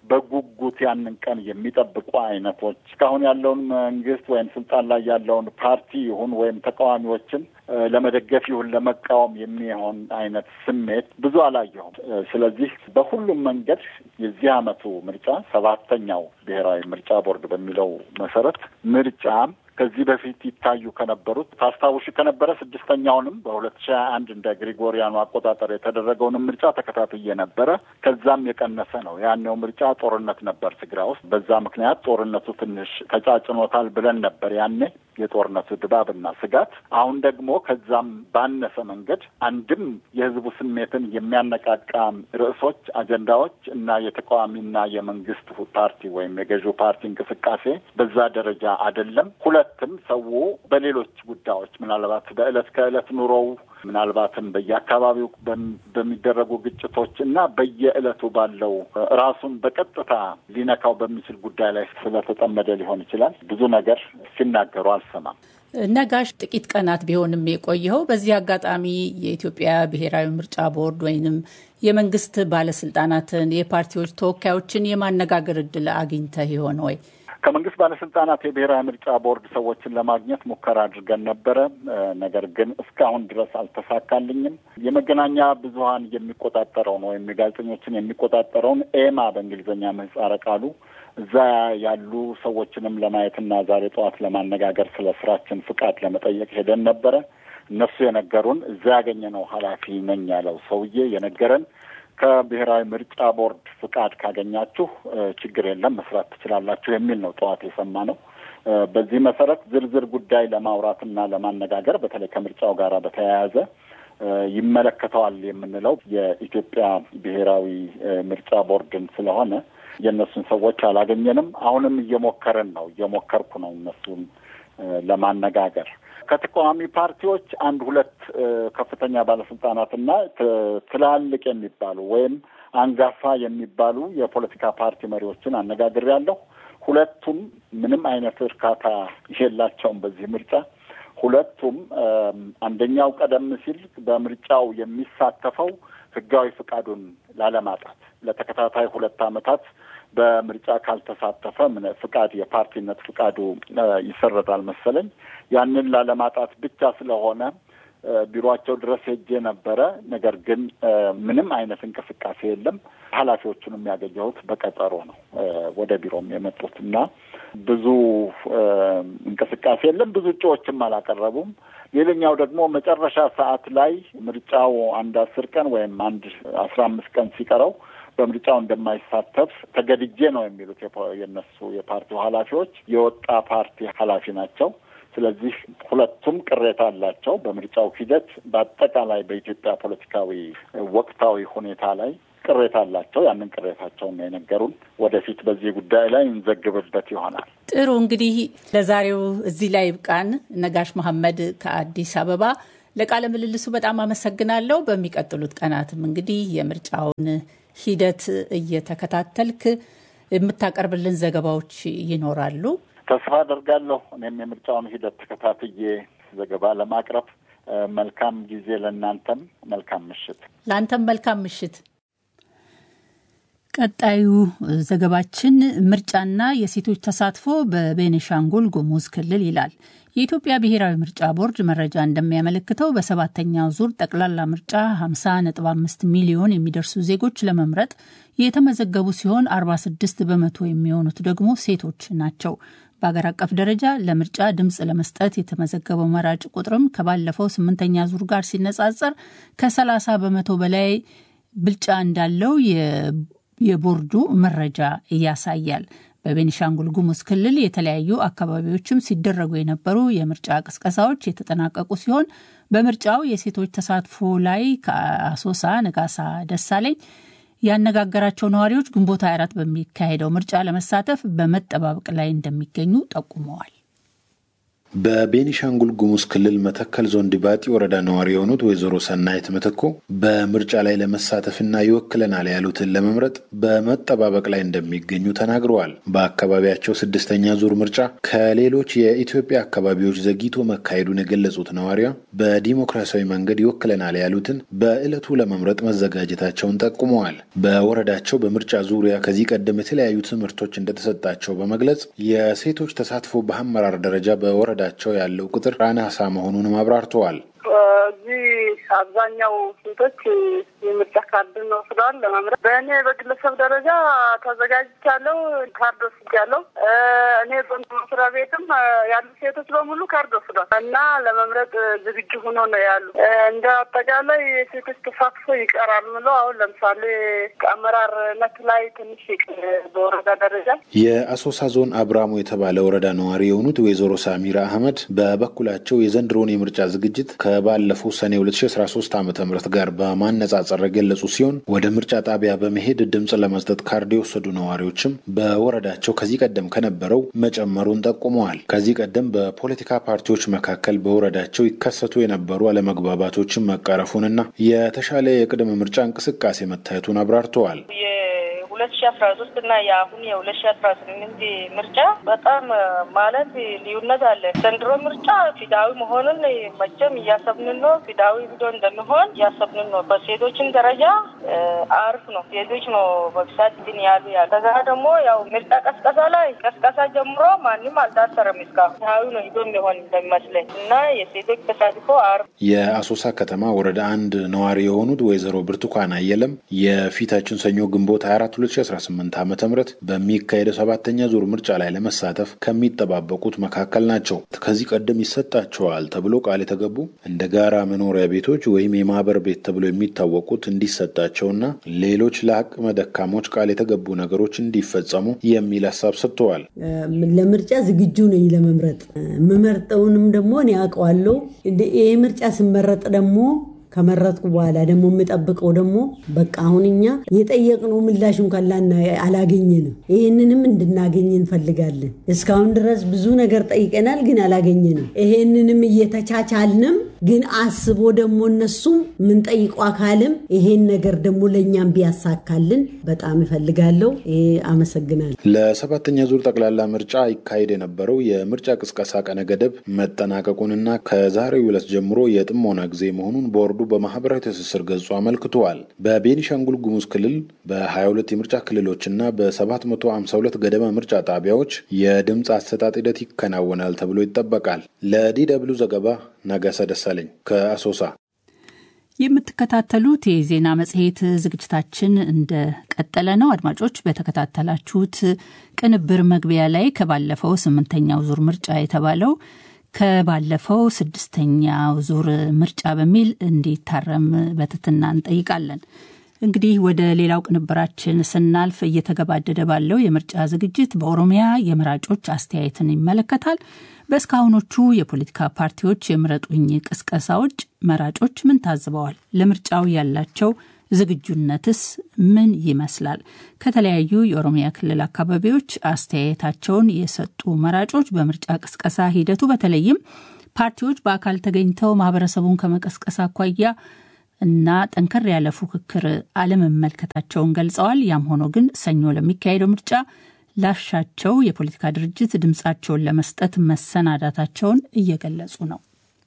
Speaker 6: በጉጉት ያንን ቀን የሚጠብቁ አይነቶች እስካሁን ያለውን መንግስት ወይም ስልጣን ላይ ያለውን ፓርቲ ይሁን ወይም ተቃዋሚዎችን ለመደገፍ ይሁን ለመቃወም የሚሆን አይነት ስሜት ብዙ አላየሁም። ስለዚህ በሁሉም መንገድ የዚህ ዓመቱ ምርጫ ሰባተኛው ብሔራዊ ምርጫ ቦርድ በሚለው መሰረት ምርጫ ከዚህ በፊት ይታዩ ከነበሩት ታስታውሽ ከነበረ ስድስተኛውንም በሁለት ሺህ አንድ እንደ ግሪጎሪያኑ አቆጣጠር የተደረገውንም ምርጫ ተከታትዬ ነበረ። ከዛም የቀነሰ ነው። ያኔው ምርጫ ጦርነት ነበር ትግራይ ውስጥ። በዛ ምክንያት ጦርነቱ ትንሽ ተጫጭኖታል ብለን ነበር ያኔ የጦርነቱ ድባብና ስጋት። አሁን ደግሞ ከዛም ባነሰ መንገድ አንድም የህዝቡ ስሜትን የሚያነቃቃ ርዕሶች፣ አጀንዳዎች እና የተቃዋሚና የመንግስት ፓርቲ ወይም የገዢው ፓርቲ እንቅስቃሴ በዛ ደረጃ አይደለም። ሁለትም ሰው በሌሎች ጉዳዮች ምናልባት በዕለት ከዕለት ኑሮው ምናልባትም በየአካባቢው በሚደረጉ ግጭቶች እና በየዕለቱ ባለው ራሱን በቀጥታ ሊነካው በሚችል ጉዳይ ላይ ስለተጠመደ ሊሆን ይችላል ብዙ ነገር ሲናገሩ አልሰማም።
Speaker 2: ነጋሽ፣ ጥቂት ቀናት ቢሆንም የቆየኸው በዚህ አጋጣሚ የኢትዮጵያ ብሔራዊ ምርጫ ቦርድ ወይንም የመንግስት ባለስልጣናትን የፓርቲዎች ተወካዮችን የማነጋገር እድል አግኝተህ ይሆን ወይ?
Speaker 6: ከመንግስት ባለስልጣናት የብሔራዊ ምርጫ ቦርድ ሰዎችን ለማግኘት ሙከራ አድርገን ነበረ። ነገር ግን እስካሁን ድረስ አልተሳካልኝም። የመገናኛ ብዙኃን የሚቆጣጠረውን ወይም የጋዜጠኞችን የሚቆጣጠረውን ኤማ በእንግሊዝኛ ምህጻረ ቃሉ እዛ ያሉ ሰዎችንም ለማየትና ዛሬ ጠዋት ለማነጋገር ስለ ስራችን ፍቃድ ለመጠየቅ ሄደን ነበረ። እነሱ የነገሩን እዛ ያገኘነው ኃላፊ ነኝ ያለው ሰውዬ የነገረን ከብሔራዊ ምርጫ ቦርድ ፍቃድ ካገኛችሁ ችግር የለም መስራት ትችላላችሁ የሚል ነው ጠዋት የሰማነው። በዚህ መሰረት ዝርዝር ጉዳይ ለማውራትና ለማነጋገር በተለይ ከምርጫው ጋር በተያያዘ ይመለከተዋል የምንለው የኢትዮጵያ ብሔራዊ ምርጫ ቦርድን ስለሆነ የእነሱን ሰዎች አላገኘንም። አሁንም እየሞከርን ነው እየሞከርኩ ነው እነሱን ለማነጋገር ከተቃዋሚ ፓርቲዎች አንድ ሁለት ከፍተኛ ባለስልጣናትና ትላልቅ የሚባሉ ወይም አንጋፋ የሚባሉ የፖለቲካ ፓርቲ መሪዎችን አነጋግሬያለሁ። ሁለቱም ምንም አይነት እርካታ የላቸውም በዚህ ምርጫ። ሁለቱም አንደኛው ቀደም ሲል በምርጫው የሚሳተፈው ህጋዊ ፍቃዱን ላለማጣት ለተከታታይ ሁለት ዓመታት በምርጫ ካልተሳተፈ ምን ፍቃድ የፓርቲነት ፍቃዱ ይሰረዛል መሰለኝ። ያንን ላለማጣት ብቻ ስለሆነ ቢሮቸው ድረስ ሄጄ ነበረ። ነገር ግን ምንም አይነት እንቅስቃሴ የለም። ኃላፊዎቹንም ያገኘሁት በቀጠሮ ነው ወደ ቢሮም የመጡት እና ብዙ እንቅስቃሴ የለም። ብዙ እጩዎችም አላቀረቡም። ሌላኛው ደግሞ መጨረሻ ሰዓት ላይ ምርጫው አንድ አስር ቀን ወይም አንድ አስራ አምስት ቀን ሲቀረው በምርጫው እንደማይሳተፍ ተገድጄ ነው የሚሉት የነሱ የፓርቲው ኃላፊዎች የወጣ ፓርቲ ኃላፊ ናቸው። ስለዚህ ሁለቱም ቅሬታ አላቸው በምርጫው ሂደት፣ በአጠቃላይ በኢትዮጵያ ፖለቲካዊ ወቅታዊ ሁኔታ ላይ ቅሬታ አላቸው። ያንን ቅሬታቸውን ነው የነገሩን። ወደፊት በዚህ ጉዳይ ላይ እንዘግብበት ይሆናል።
Speaker 2: ጥሩ እንግዲህ ለዛሬው እዚህ ላይ ይብቃን። ነጋሽ መሐመድ ከአዲስ አበባ ለቃለ ምልልሱ በጣም አመሰግናለሁ። በሚቀጥሉት ቀናትም እንግዲህ የምርጫውን ሂደት እየተከታተልክ የምታቀርብልን ዘገባዎች ይኖራሉ።
Speaker 6: ተስፋ አደርጋለሁ። እኔም የምርጫውን ሂደት ተከታትዬ ዘገባ ለማቅረብ መልካም ጊዜ ለእናንተም መልካም ምሽት።
Speaker 2: ለአንተም መልካም ምሽት። ቀጣዩ ዘገባችን ምርጫና የሴቶች ተሳትፎ በቤኒሻንጉል ጉሙዝ ክልል ይላል። የኢትዮጵያ ብሔራዊ ምርጫ ቦርድ መረጃ እንደሚያመለክተው በሰባተኛው ዙር ጠቅላላ ምርጫ 50.5 ሚሊዮን የሚደርሱ ዜጎች ለመምረጥ የተመዘገቡ ሲሆን 46 በመቶ የሚሆኑት ደግሞ ሴቶች ናቸው። በአገር አቀፍ ደረጃ ለምርጫ ድምፅ ለመስጠት የተመዘገበው መራጭ ቁጥርም ከባለፈው ስምንተኛ ዙር ጋር ሲነጻጸር ከ30 በመቶ በላይ ብልጫ እንዳለው የቦርዱ መረጃ ያሳያል። በቤኒሻንጉል ጉሙዝ ክልል የተለያዩ አካባቢዎችም ሲደረጉ የነበሩ የምርጫ ቅስቀሳዎች የተጠናቀቁ ሲሆን በምርጫው የሴቶች ተሳትፎ ላይ ከአሶሳ ነጋሳ ደሳለኝ ያነጋገራቸው ነዋሪዎች ግንቦት 24 በሚካሄደው ምርጫ ለመሳተፍ በመጠባበቅ ላይ እንደሚገኙ ጠቁመዋል።
Speaker 7: በቤኒሻንጉል ጉሙዝ ክልል መተከል ዞን ዲባጢ ወረዳ ነዋሪ የሆኑት ወይዘሮ ሰናይት ምትኮ በምርጫ ላይ ለመሳተፍና ይወክለናል ያሉትን ለመምረጥ በመጠባበቅ ላይ እንደሚገኙ ተናግረዋል። በአካባቢያቸው ስድስተኛ ዙር ምርጫ ከሌሎች የኢትዮጵያ አካባቢዎች ዘግይቶ መካሄዱን የገለጹት ነዋሪዋ በዲሞክራሲያዊ መንገድ ይወክለናል ያሉትን በዕለቱ ለመምረጥ መዘጋጀታቸውን ጠቁመዋል። በወረዳቸው በምርጫ ዙሪያ ከዚህ ቀደም የተለያዩ ትምህርቶች እንደተሰጣቸው በመግለጽ የሴቶች ተሳትፎ በአመራር ደረጃ በወረ ቸው ያለው ቁጥር አናሳ መሆኑንም አብራርተዋል።
Speaker 8: እዚህ አብዛኛው ሴቶች የምርጫ ካርድን ወስደዋል ለመምረጥ። በእኔ በግለሰብ ደረጃ ተዘጋጅቻለሁ፣ ካርድ ወስጃለሁ። እኔ በመስሪያ ቤትም ያሉ ሴቶች በሙሉ ካርድ ወስዷል እና ለመምረጥ ዝግጁ ሆኖ ነው ያሉ። እንደ አጠቃላይ የሴቶች ተሳትፎ ይቀራል ምለው አሁን ለምሳሌ አመራርነት ላይ ትንሽ በወረዳ ደረጃ
Speaker 7: የአሶሳ ዞን አብራሙ የተባለ ወረዳ ነዋሪ የሆኑት ወይዘሮ ሳሚራ አህመድ በበኩላቸው የዘንድሮን የምርጫ ዝግጅት ከባለፈው ሰኔ 2013 ዓ ም ጋር በማነጻጸር የገለጹ ሲሆን ወደ ምርጫ ጣቢያ በመሄድ ድምፅ ለመስጠት ካርድ የወሰዱ ነዋሪዎችም በወረዳቸው ከዚህ ቀደም ከነበረው መጨመሩን ጠቁመዋል። ከዚህ ቀደም በፖለቲካ ፓርቲዎች መካከል በወረዳቸው ይከሰቱ የነበሩ አለመግባባቶችን መቀረፉንና የተሻለ የቅድመ ምርጫ እንቅስቃሴ መታየቱን አብራርተዋል።
Speaker 9: ሁለት ሺ አስራ ሶስት እና የአሁን የሁለት ሺ አስራ ስምንት ምርጫ በጣም ማለት ልዩነት አለ። ዘንድሮ ምርጫ ፊዳዊ መሆኑን መቼም እያሰብንን ነው። ፊዳዊ ሂዶ እንደሚሆን እያሰብንን ነው። በሴቶችን ደረጃ አሪፍ ነው። ሴቶች ነው በብዛት ግን ያሉ ያሉ ከዛ ደግሞ ያው ምርጫ ቀስቀሳ ላይ ቀስቀሳ ጀምሮ ማንም አልታሰረም እስካሁን ፊዳዊ ነው ሂዶ የሚሆን እንደሚመስለኝ እና የሴቶች ተሳትፎ አሪፍ
Speaker 7: የአሶሳ ከተማ ወረዳ አንድ ነዋሪ የሆኑት ወይዘሮ ብርቱካን አየለም የፊታችን ሰኞ ግንቦት 24 2018 ዓ ም በሚካሄደው ሰባተኛ ዙር ምርጫ ላይ ለመሳተፍ ከሚጠባበቁት መካከል ናቸው። ከዚህ ቀደም ይሰጣቸዋል ተብሎ ቃል የተገቡ እንደ ጋራ መኖሪያ ቤቶች ወይም የማህበር ቤት ተብሎ የሚታወቁት እንዲሰጣቸውና ሌሎች ለአቅመ ደካሞች ቃል የተገቡ ነገሮች እንዲፈጸሙ የሚል ሀሳብ ሰጥተዋል።
Speaker 10: ለምርጫ ዝግጁ ነኝ ለመምረጥ የምመርጠውንም ደግሞ እኔ አውቀዋለሁ። ይህ ምርጫ ስመረጥ ደግሞ ከመረጥኩ በኋላ ደግሞ የምጠብቀው ደግሞ በቃ አሁን እኛ የጠየቅነው ምላሽ እንኳን ላና አላገኘንም። ይህንንም እንድናገኝ እንፈልጋለን። እስካሁን ድረስ ብዙ ነገር ጠይቀናል፣ ግን አላገኘንም። ይሄንንም እየተቻቻልንም ግን አስቦ ደግሞ እነሱም የምንጠይቀው አካልም ይሄን ነገር ደግሞ ለእኛም ቢያሳካልን በጣም እፈልጋለሁ። ይሄ አመሰግናለሁ።
Speaker 7: ለሰባተኛ ዙር ጠቅላላ ምርጫ ይካሄድ የነበረው የምርጫ ቅስቀሳ ቀነ ገደብ መጠናቀቁንና ከዛሬው ዕለት ጀምሮ የጥሞና ጊዜ መሆኑን ቦርዱ በማህበራዊ ትስስር ገጹ አመልክተዋል። በቤኒሻንጉል ጉሙዝ ክልል በ22 የምርጫ ክልሎችና በ752 ገደማ ምርጫ ጣቢያዎች የድምፅ አሰጣጥ ሂደት ይከናወናል ተብሎ ይጠበቃል። ለዲ ደብሉ ዘገባ ነጋሳ ደሳለኝ ከአሶሳ።
Speaker 2: የምትከታተሉት የዜና መጽሔት ዝግጅታችን እንደቀጠለ ነው። አድማጮች በተከታተላችሁት ቅንብር መግቢያ ላይ ከባለፈው ስምንተኛው ዙር ምርጫ የተባለው ከባለፈው ስድስተኛው ዙር ምርጫ በሚል እንዲታረም በትትና እንጠይቃለን። እንግዲህ ወደ ሌላው ቅንብራችን ስናልፍ እየተገባደደ ባለው የምርጫ ዝግጅት በኦሮሚያ የመራጮች አስተያየትን ይመለከታል። በእስካሁኖቹ የፖለቲካ ፓርቲዎች የምረጡኝ ቅስቀሳዎች መራጮች ምን ታዝበዋል? ለምርጫው ያላቸው ዝግጁነትስ ምን ይመስላል? ከተለያዩ የኦሮሚያ ክልል አካባቢዎች አስተያየታቸውን የሰጡ መራጮች በምርጫ ቅስቀሳ ሂደቱ በተለይም ፓርቲዎች በአካል ተገኝተው ማህበረሰቡን ከመቀስቀስ አኳያ እና ጠንከር ያለ ፉክክር አለመመልከታቸውን ገልጸዋል። ያም ሆኖ ግን ሰኞ ለሚካሄደው ምርጫ ላሻቸው የፖለቲካ ድርጅት ድምፃቸውን ለመስጠት መሰናዳታቸውን እየገለጹ ነው።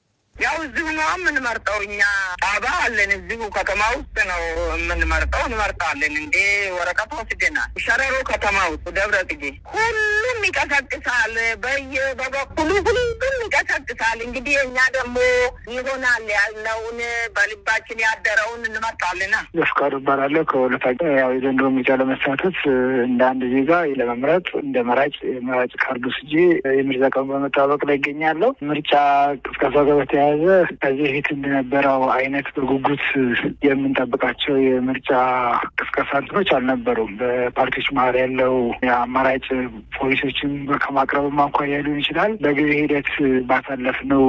Speaker 11: ያው እዚሁ ነው የምንመርጠው። እኛ ጣባ አለን እዚሁ ከተማ ውስጥ ነው የምንመርጠው። እንመርጣለን እንዴ ወረቀት ወስደናል። ሸረሮ ከተማ ውስጥ ደብረ ጽጌ ሁሉም ይቀሰቅሳል። በየ በበኩሉ ሁሉም ይቀሰቅሳል። እንግዲህ እኛ ደግሞ ይሆናል ያልነውን በልባችን ያደረውን እንመርጣልና።
Speaker 12: በፍቃዱ እባላለሁ ከወለታ ያው የዘንድሮ ምርጫ ለመሳተፍ እንደ አንድ ዜጋ ለመምረጥ እንደ መራጭ የመራጭ ካርዱ ስጄ የምርጫ ቀን በመጠባበቅ ላይ ይገኛለሁ። ምርጫ ቅስቀሳ ጋር በተያያዘ ከዚህ በፊት እንደነበረው አይነት በጉጉት የምንጠብቃቸው የምርጫ ቅስቀሳ እንትኖች አልነበሩም። በፓርቲዎች መሀል ያለው የአማራጭ ፖሊሶችን ከማቅረብ አኳያ ሊሆን ይችላል። በጊዜ ሂደት ባሳለፍነው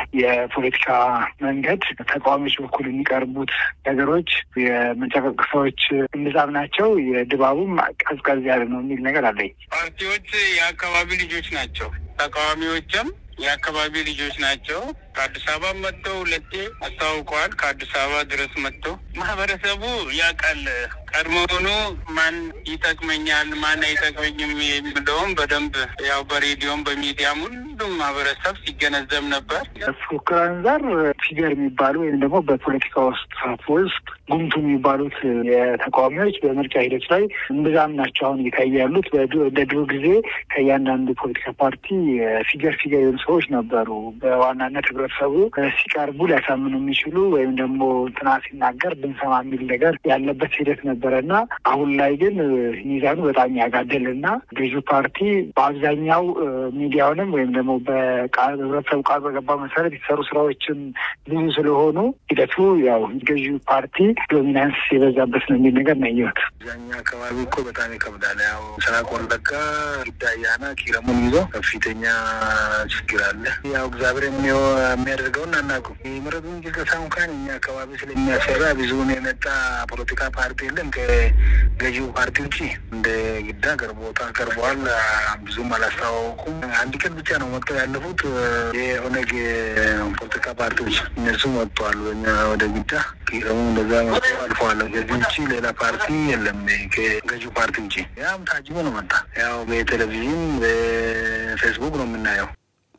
Speaker 12: የፖለቲካ መንገድ ተቃዋሚዎች በኩል የሚቀርቡት ነገሮች የምርጫ ቅስቀሳዎች እምብዛም ናቸው፣ የድባቡም ቀዝቀዝ ያለ ነው የሚል ነገር አለኝ።
Speaker 11: ፓርቲዎች የአካባቢ ልጆች ናቸው። ተቃዋሚዎችም የአካባቢ ልጆች ናቸው። ከአዲስ አበባ መጥተው ሁለቴ አስታውቀዋል። ከአዲስ አበባ ድረስ መጥተው ማህበረሰቡ ያውቃል። ቀድሞውኑ ማን ይጠቅመኛል፣ ማን አይጠቅመኝም የሚለውም በደንብ ያው በሬዲዮም በሚዲያም ሁሉም ማህበረሰብ ሲገነዘብ ነበር።
Speaker 12: ፉክክር አንጻር ፊገር የሚባሉ ወይም ደግሞ በፖለቲካ ውስጥ ተሳትፎ ውስጥ ጉምቱ የሚባሉት የተቃዋሚዎች በምርጫ ሂደት ላይ እምብዛም ናቸው። አሁን እየታዩ ያሉት እንደ ድሮ ጊዜ ከእያንዳንዱ ፖለቲካ ፓርቲ ፊገር ፊገር የሆኑ ሰዎች ነበሩ። በዋናነት ህብረተሰቡ ሲቀርቡ ሊያሳምኑ የሚችሉ ወይም ደግሞ እንትና ሲናገር ብንሰማ የሚል ነገር ያለበት ሂደት ነበረ እና አሁን ላይ ግን ሚዛኑ በጣም ያጋደል እና ገዢው ፓርቲ በአብዛኛው ሚዲያውንም ወይም ደግሞ በህብረተሰቡ ቃል በገባ መሰረት የተሰሩ ስራዎችን ብዙ ስለሆኑ ሂደቱ ያው ገዢው ፓርቲ ዶሚናንስ የበዛበት ነው የሚል ነገር ነው ያየሁት።
Speaker 13: አብዛኛው አካባቢ እኮ በጣም ይከብዳል። ያው ምስራቅ ወለጋ ጊዳያና ኪረሙን ይዞ ከፍተኛ ችግር አለ። ያው እግዚአብሔር የሚያደርገውን አናውቅም። የምረጡኝ ቅስቀሳ እንኳን እኛ አካባቢ ስለሚያሰራ ብዙውን የመጣ ፖለቲካ ፓርቲ የለም ከገዢው ፓርቲ ውጭ እንደ ግዳ ቀርቦታ ቀርበዋል። ብዙም አላስተዋወቁም። አንድ ቀን ብቻ ነው መጥተው ያለፉት የኦነግ ፖለቲካ ፓርቲዎች እነሱ መጥተዋል። በኛ ወደ ግዳ ኪረሙ እንደዛ መጥተው አልፈዋል። ከዚህ ውጭ ሌላ ፓርቲ የለም ከገዢው ፓርቲ ውጭ። ያም ታጅቦ ነው መጣ። ያው በቴሌቪዥን በፌስቡክ ነው የምናየው።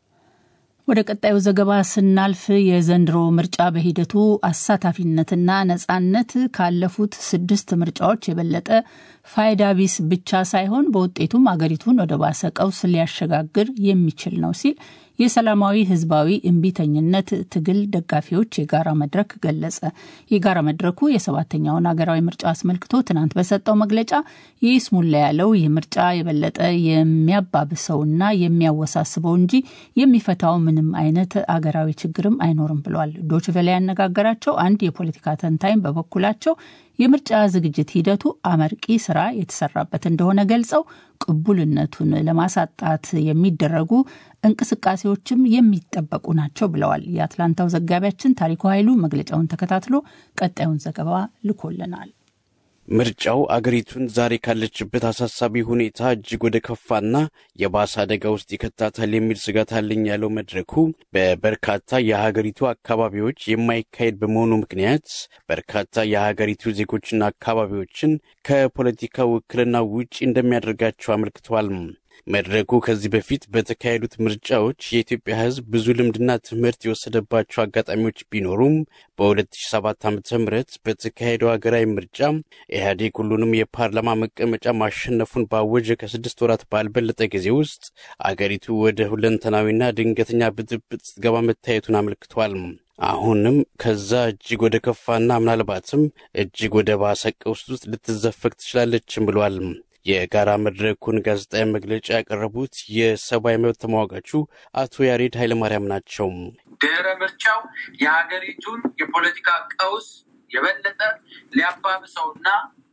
Speaker 2: ወደ ቀጣዩ ዘገባ ስናልፍ የዘንድሮ ምርጫ በሂደቱ አሳታፊነትና ነጻነት ካለፉት ስድስት ምርጫዎች የበለጠ ፋይዳ ቢስ ብቻ ሳይሆን በውጤቱም አገሪቱን ወደ ባሰ ቀውስ ሊያሸጋግር የሚችል ነው ሲል የሰላማዊ ህዝባዊ እምቢተኝነት ትግል ደጋፊዎች የጋራ መድረክ ገለጸ። የጋራ መድረኩ የሰባተኛውን ሀገራዊ ምርጫ አስመልክቶ ትናንት በሰጠው መግለጫ የይስሙላ ያለው ይህ ምርጫ የበለጠ የሚያባብሰውና የሚያወሳስበው እንጂ የሚፈታው ምንም አይነት አገራዊ ችግርም አይኖርም ብሏል። ዶችቬላ ያነጋገራቸው አንድ የፖለቲካ ተንታኝ በበኩላቸው የምርጫ ዝግጅት ሂደቱ አመርቂ ስራ የተሰራበት እንደሆነ ገልጸው ቅቡልነቱን ለማሳጣት የሚደረጉ እንቅስቃሴዎችም የሚጠበቁ ናቸው ብለዋል። የአትላንታው ዘጋቢያችን ታሪኩ ኃይሉ መግለጫውን ተከታትሎ ቀጣዩን ዘገባ ልኮልናል።
Speaker 14: ምርጫው አገሪቱን ዛሬ ካለችበት አሳሳቢ ሁኔታ እጅግ ወደ ከፋና የባሰ አደጋ ውስጥ ይከታታል የሚል ስጋት አለኝ ያለው መድረኩ በበርካታ የሀገሪቱ አካባቢዎች የማይካሄድ በመሆኑ ምክንያት በርካታ የሀገሪቱ ዜጎችና አካባቢዎችን ከፖለቲካ ውክልና ውጭ እንደሚያደርጋቸው አመልክተዋል። መድረኩ ከዚህ በፊት በተካሄዱት ምርጫዎች የኢትዮጵያ ሕዝብ ብዙ ልምድና ትምህርት የወሰደባቸው አጋጣሚዎች ቢኖሩም በ2007 ዓ ም በተካሄደው ሀገራዊ ምርጫ ኢህአዴግ ሁሉንም የፓርላማ መቀመጫ ማሸነፉን ባወጀ ከስድስት ወራት ባልበለጠ ጊዜ ውስጥ አገሪቱ ወደ ሁለንተናዊና ድንገተኛ ብጥብጥ ስትገባ መታየቱን አመልክቷል። አሁንም ከዛ እጅግ ወደ ከፋና ምናልባትም እጅግ ወደ ባሰ ቀውስ ውስጥ ልትዘፈቅ ትችላለችም ብሏል። የጋራ መድረኩን ጋዜጣዊ መግለጫ ያቀረቡት የሰብአዊ መብት ተሟጋቹ አቶ ያሬድ ኃይለማርያም ናቸው።
Speaker 15: ድህረ ምርጫው የሀገሪቱን የፖለቲካ ቀውስ የበለጠ ሊያባብሰውና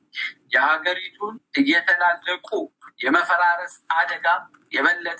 Speaker 15: የሀገሪቱን እየተላለቁ የመፈራረስ አደጋ የበለጠ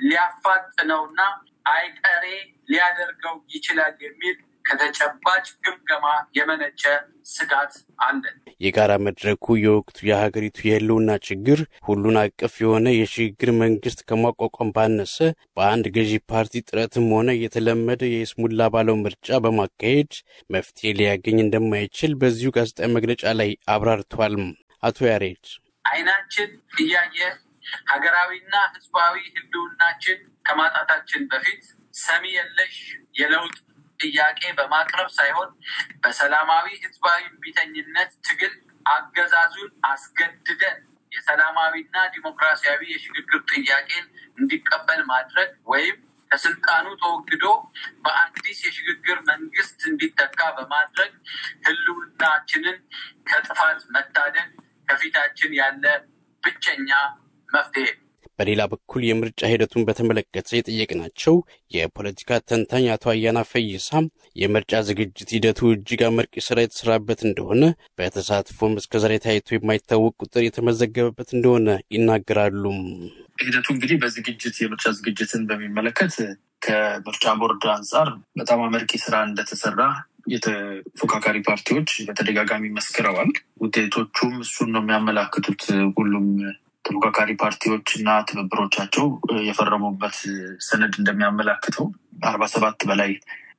Speaker 15: ሊያፋጥነውና አይቀሬ ሊያደርገው ይችላል የሚል ከተጨባጭ ግምገማ የመነጨ ስጋት አለን።
Speaker 14: የጋራ መድረኩ የወቅቱ የሀገሪቱ የህልውና ችግር ሁሉን አቀፍ የሆነ የሽግግር መንግስት ከማቋቋም ባነሰ በአንድ ገዢ ፓርቲ ጥረትም ሆነ የተለመደ የይስሙላ ባለው ምርጫ በማካሄድ መፍትሄ ሊያገኝ እንደማይችል በዚሁ ጋዜጣዊ መግለጫ ላይ አብራርቷል። አቶ ያሬድ
Speaker 15: አይናችን እያየ ሀገራዊና ህዝባዊ ህልውናችን ከማጣታችን በፊት ሰሚ የለሽ የለውጥ ጥያቄ በማቅረብ ሳይሆን በሰላማዊ ህዝባዊ እምቢተኝነት ትግል አገዛዙን አስገድደን የሰላማዊና ዲሞክራሲያዊ የሽግግር ጥያቄን እንዲቀበል ማድረግ ወይም ከስልጣኑ ተወግዶ በአዲስ የሽግግር መንግስት እንዲተካ በማድረግ ህልውናችንን ከጥፋት መታደግ ከፊታችን ያለ ብቸኛ መፍትሄ ነው።
Speaker 14: በሌላ በኩል የምርጫ ሂደቱን በተመለከተ የጠየቅናቸው የፖለቲካ ተንታኝ አቶ አያና ፈይሳ የምርጫ ዝግጅት ሂደቱ እጅግ አመርቂ ስራ የተሰራበት እንደሆነ በተሳትፎም እስከዛሬ ታይቶ የማይታወቅ ቁጥር የተመዘገበበት እንደሆነ ይናገራሉ።
Speaker 16: ሂደቱ እንግዲህ በዝግጅት የምርጫ ዝግጅትን በሚመለከት ከምርጫ ቦርድ አንጻር በጣም አመርቂ ስራ እንደተሰራ የተፎካካሪ ፓርቲዎች በተደጋጋሚ መስክረዋል። ውጤቶቹም እሱን ነው የሚያመላክቱት። ሁሉም ተፎካካሪ ፓርቲዎች እና ትብብሮቻቸው የፈረሙበት ሰነድ እንደሚያመላክተው አርባ ሰባት በላይ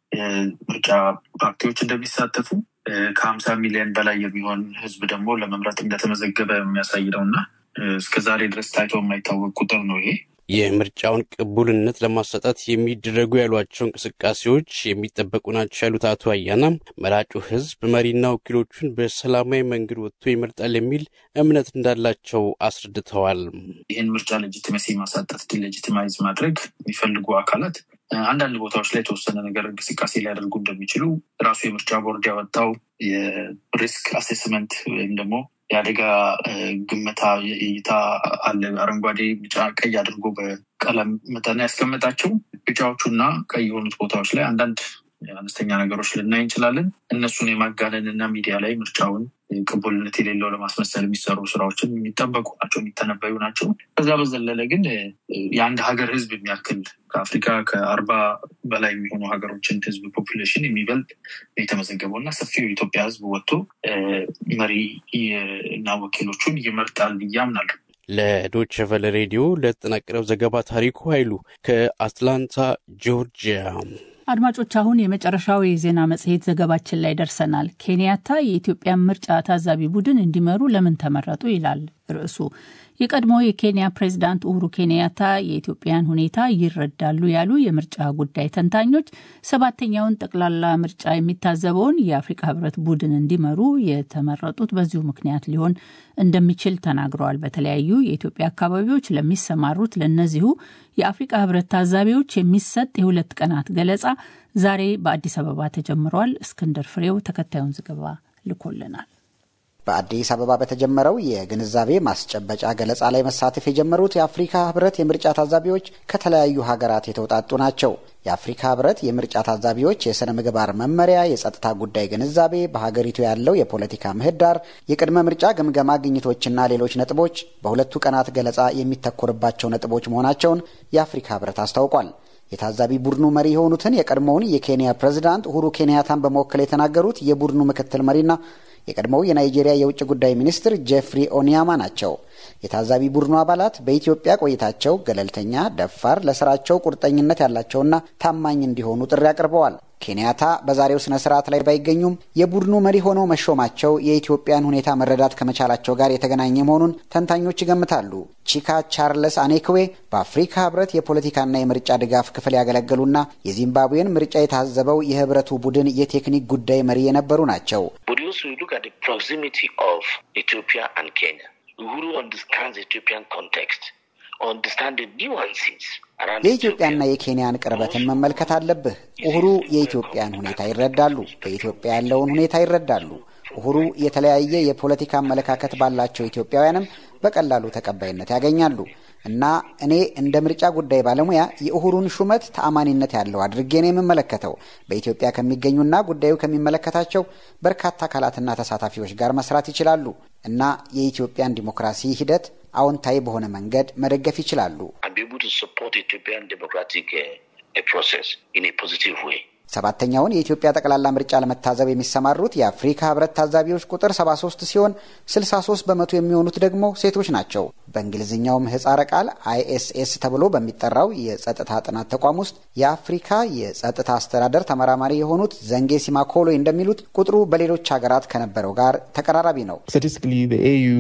Speaker 16: ምርጫ ፓርቲዎች እንደሚሳተፉ ከሀምሳ ሚሊዮን በላይ የሚሆን ህዝብ ደግሞ ለመምረጥ እንደተመዘገበ የሚያሳይ ነው እና እስከ ዛሬ ድረስ ታይቶ የማይታወቅ ቁጥር ነው ይሄ።
Speaker 14: የምርጫውን ቅቡልነት ለማሳጣት የሚደረጉ ያሏቸው እንቅስቃሴዎች የሚጠበቁ ናቸው ያሉት አቶ አያና መራጩ ህዝብ መሪና ወኪሎቹን በሰላማዊ መንገድ ወጥቶ ይመርጣል የሚል እምነት እንዳላቸው አስረድተዋል።
Speaker 16: ይህን ምርጫ ሌጂቲመሲ ማሳጣት፣ ዲሌጂቲማይዝ ማድረግ የሚፈልጉ አካላት አንዳንድ ቦታዎች ላይ የተወሰነ ነገር እንቅስቃሴ ሊያደርጉ እንደሚችሉ ራሱ የምርጫ ቦርድ ያወጣው የሪስክ አሴስመንት ወይም ደግሞ የአደጋ ግምታ እይታ አለ። አረንጓዴ፣ ቢጫ፣ ቀይ አድርጎ በቀለም መጠን ያስቀመጣቸው ቢጫዎቹ እና ቀይ የሆኑት ቦታዎች ላይ አንዳንድ አነስተኛ ነገሮች ልናይ እንችላለን። እነሱን የማጋነን እና ሚዲያ ላይ ምርጫውን ቅቡልነት የሌለው ለማስመሰል የሚሰሩ ስራዎችን የሚጠበቁ ናቸው፣ የሚተነበዩ ናቸው። ከዛ በዘለለ ግን የአንድ ሀገር ህዝብ የሚያክል ከአፍሪካ ከአርባ በላይ የሚሆኑ ሀገሮችን ህዝብ ፖፑሌሽን የሚበልጥ የተመዘገበው እና ሰፊው የኢትዮጵያ ህዝብ ወጥቶ መሪ እና ወኪሎቹን ይመርጣል ብዬ አምናለሁ።
Speaker 14: ለዶች ቨለ ሬዲዮ ለተጠናቀረው ዘገባ ታሪኩ ኃይሉ ከአትላንታ ጆርጂያ።
Speaker 2: አድማጮች አሁን የመጨረሻው የዜና መጽሔት ዘገባችን ላይ ደርሰናል። ኬንያታ የኢትዮጵያን ምርጫ ታዛቢ ቡድን እንዲመሩ ለምን ተመረጡ ይላል ርዕሱ። የቀድሞ የኬንያ ፕሬዝዳንት ኡሁሩ ኬንያታ የኢትዮጵያን ሁኔታ ይረዳሉ ያሉ የምርጫ ጉዳይ ተንታኞች ሰባተኛውን ጠቅላላ ምርጫ የሚታዘበውን የአፍሪካ ህብረት ቡድን እንዲመሩ የተመረጡት በዚሁ ምክንያት ሊሆን እንደሚችል ተናግረዋል። በተለያዩ የኢትዮጵያ አካባቢዎች ለሚሰማሩት ለእነዚሁ የአፍሪካ ህብረት ታዛቢዎች የሚሰጥ የሁለት ቀናት ገለጻ ዛሬ በአዲስ አበባ ተጀምሯል። እስክንድር ፍሬው ተከታዩን ዘገባ ልኮልናል።
Speaker 17: በአዲስ አበባ በተጀመረው የግንዛቤ ማስጨበጫ ገለጻ ላይ መሳተፍ የጀመሩት የአፍሪካ ህብረት የምርጫ ታዛቢዎች ከተለያዩ ሀገራት የተውጣጡ ናቸው። የአፍሪካ ህብረት የምርጫ ታዛቢዎች የሥነ ምግባር መመሪያ፣ የጸጥታ ጉዳይ ግንዛቤ፣ በሀገሪቱ ያለው የፖለቲካ ምህዳር፣ የቅድመ ምርጫ ግምገማ ግኝቶችና ሌሎች ነጥቦች በሁለቱ ቀናት ገለጻ የሚተኮርባቸው ነጥቦች መሆናቸውን የአፍሪካ ህብረት አስታውቋል። የታዛቢ ቡድኑ መሪ የሆኑትን የቀድሞውን የኬንያ ፕሬዝዳንት ኡሁሩ ኬንያታን በመወከል የተናገሩት የቡድኑ ምክትል መሪና የቀድሞው የናይጄሪያ የውጭ ጉዳይ ሚኒስትር ጄፍሪ ኦኒያማ ናቸው። የታዛቢ ቡድኑ አባላት በኢትዮጵያ ቆይታቸው ገለልተኛ፣ ደፋር፣ ለስራቸው ቁርጠኝነት ያላቸውና ታማኝ እንዲሆኑ ጥሪ አቅርበዋል። ኬንያታ በዛሬው ስነ ስርዓት ላይ ባይገኙም የቡድኑ መሪ ሆነው መሾማቸው የኢትዮጵያን ሁኔታ መረዳት ከመቻላቸው ጋር የተገናኘ መሆኑን ተንታኞች ይገምታሉ። ቺካ ቻርለስ አኔክዌ በአፍሪካ ህብረት የፖለቲካና የምርጫ ድጋፍ ክፍል ያገለገሉና የዚምባብዌን ምርጫ የታዘበው የህብረቱ ቡድን የቴክኒክ ጉዳይ መሪ የነበሩ ናቸው። የኢትዮጵያና የኬንያን ቅርበትን መመልከት አለብህ። ኡሁሩ የኢትዮጵያን ሁኔታ ይረዳሉ፣ በኢትዮጵያ ያለውን ሁኔታ ይረዳሉ። ኡሁሩ የተለያየ የፖለቲካ አመለካከት ባላቸው ኢትዮጵያውያንም በቀላሉ ተቀባይነት ያገኛሉ እና እኔ እንደ ምርጫ ጉዳይ ባለሙያ የኡሁሩን ሹመት ተአማኒነት ያለው አድርጌ ነው የምመለከተው። በኢትዮጵያ ከሚገኙና ጉዳዩ ከሚመለከታቸው በርካታ አካላትና ተሳታፊዎች ጋር መስራት ይችላሉ እና የኢትዮጵያን ዲሞክራሲ ሂደት አዎንታዊ በሆነ መንገድ መደገፍ ይችላሉ። ሰባተኛውን የኢትዮጵያ ጠቅላላ ምርጫ ለመታዘብ የሚሰማሩት የአፍሪካ ህብረት ታዛቢዎች ቁጥር 73 ሲሆን 63 በመቶ የሚሆኑት ደግሞ ሴቶች ናቸው። በእንግሊዝኛው ምህጻረ ቃል አይኤስኤስ ተብሎ በሚጠራው የጸጥታ ጥናት ተቋም ውስጥ የአፍሪካ የጸጥታ አስተዳደር ተመራማሪ የሆኑት ዘንጌ ሲማኮሎ እንደሚሉት ቁጥሩ በሌሎች ሀገራት ከነበረው ጋር ተቀራራቢ ነው።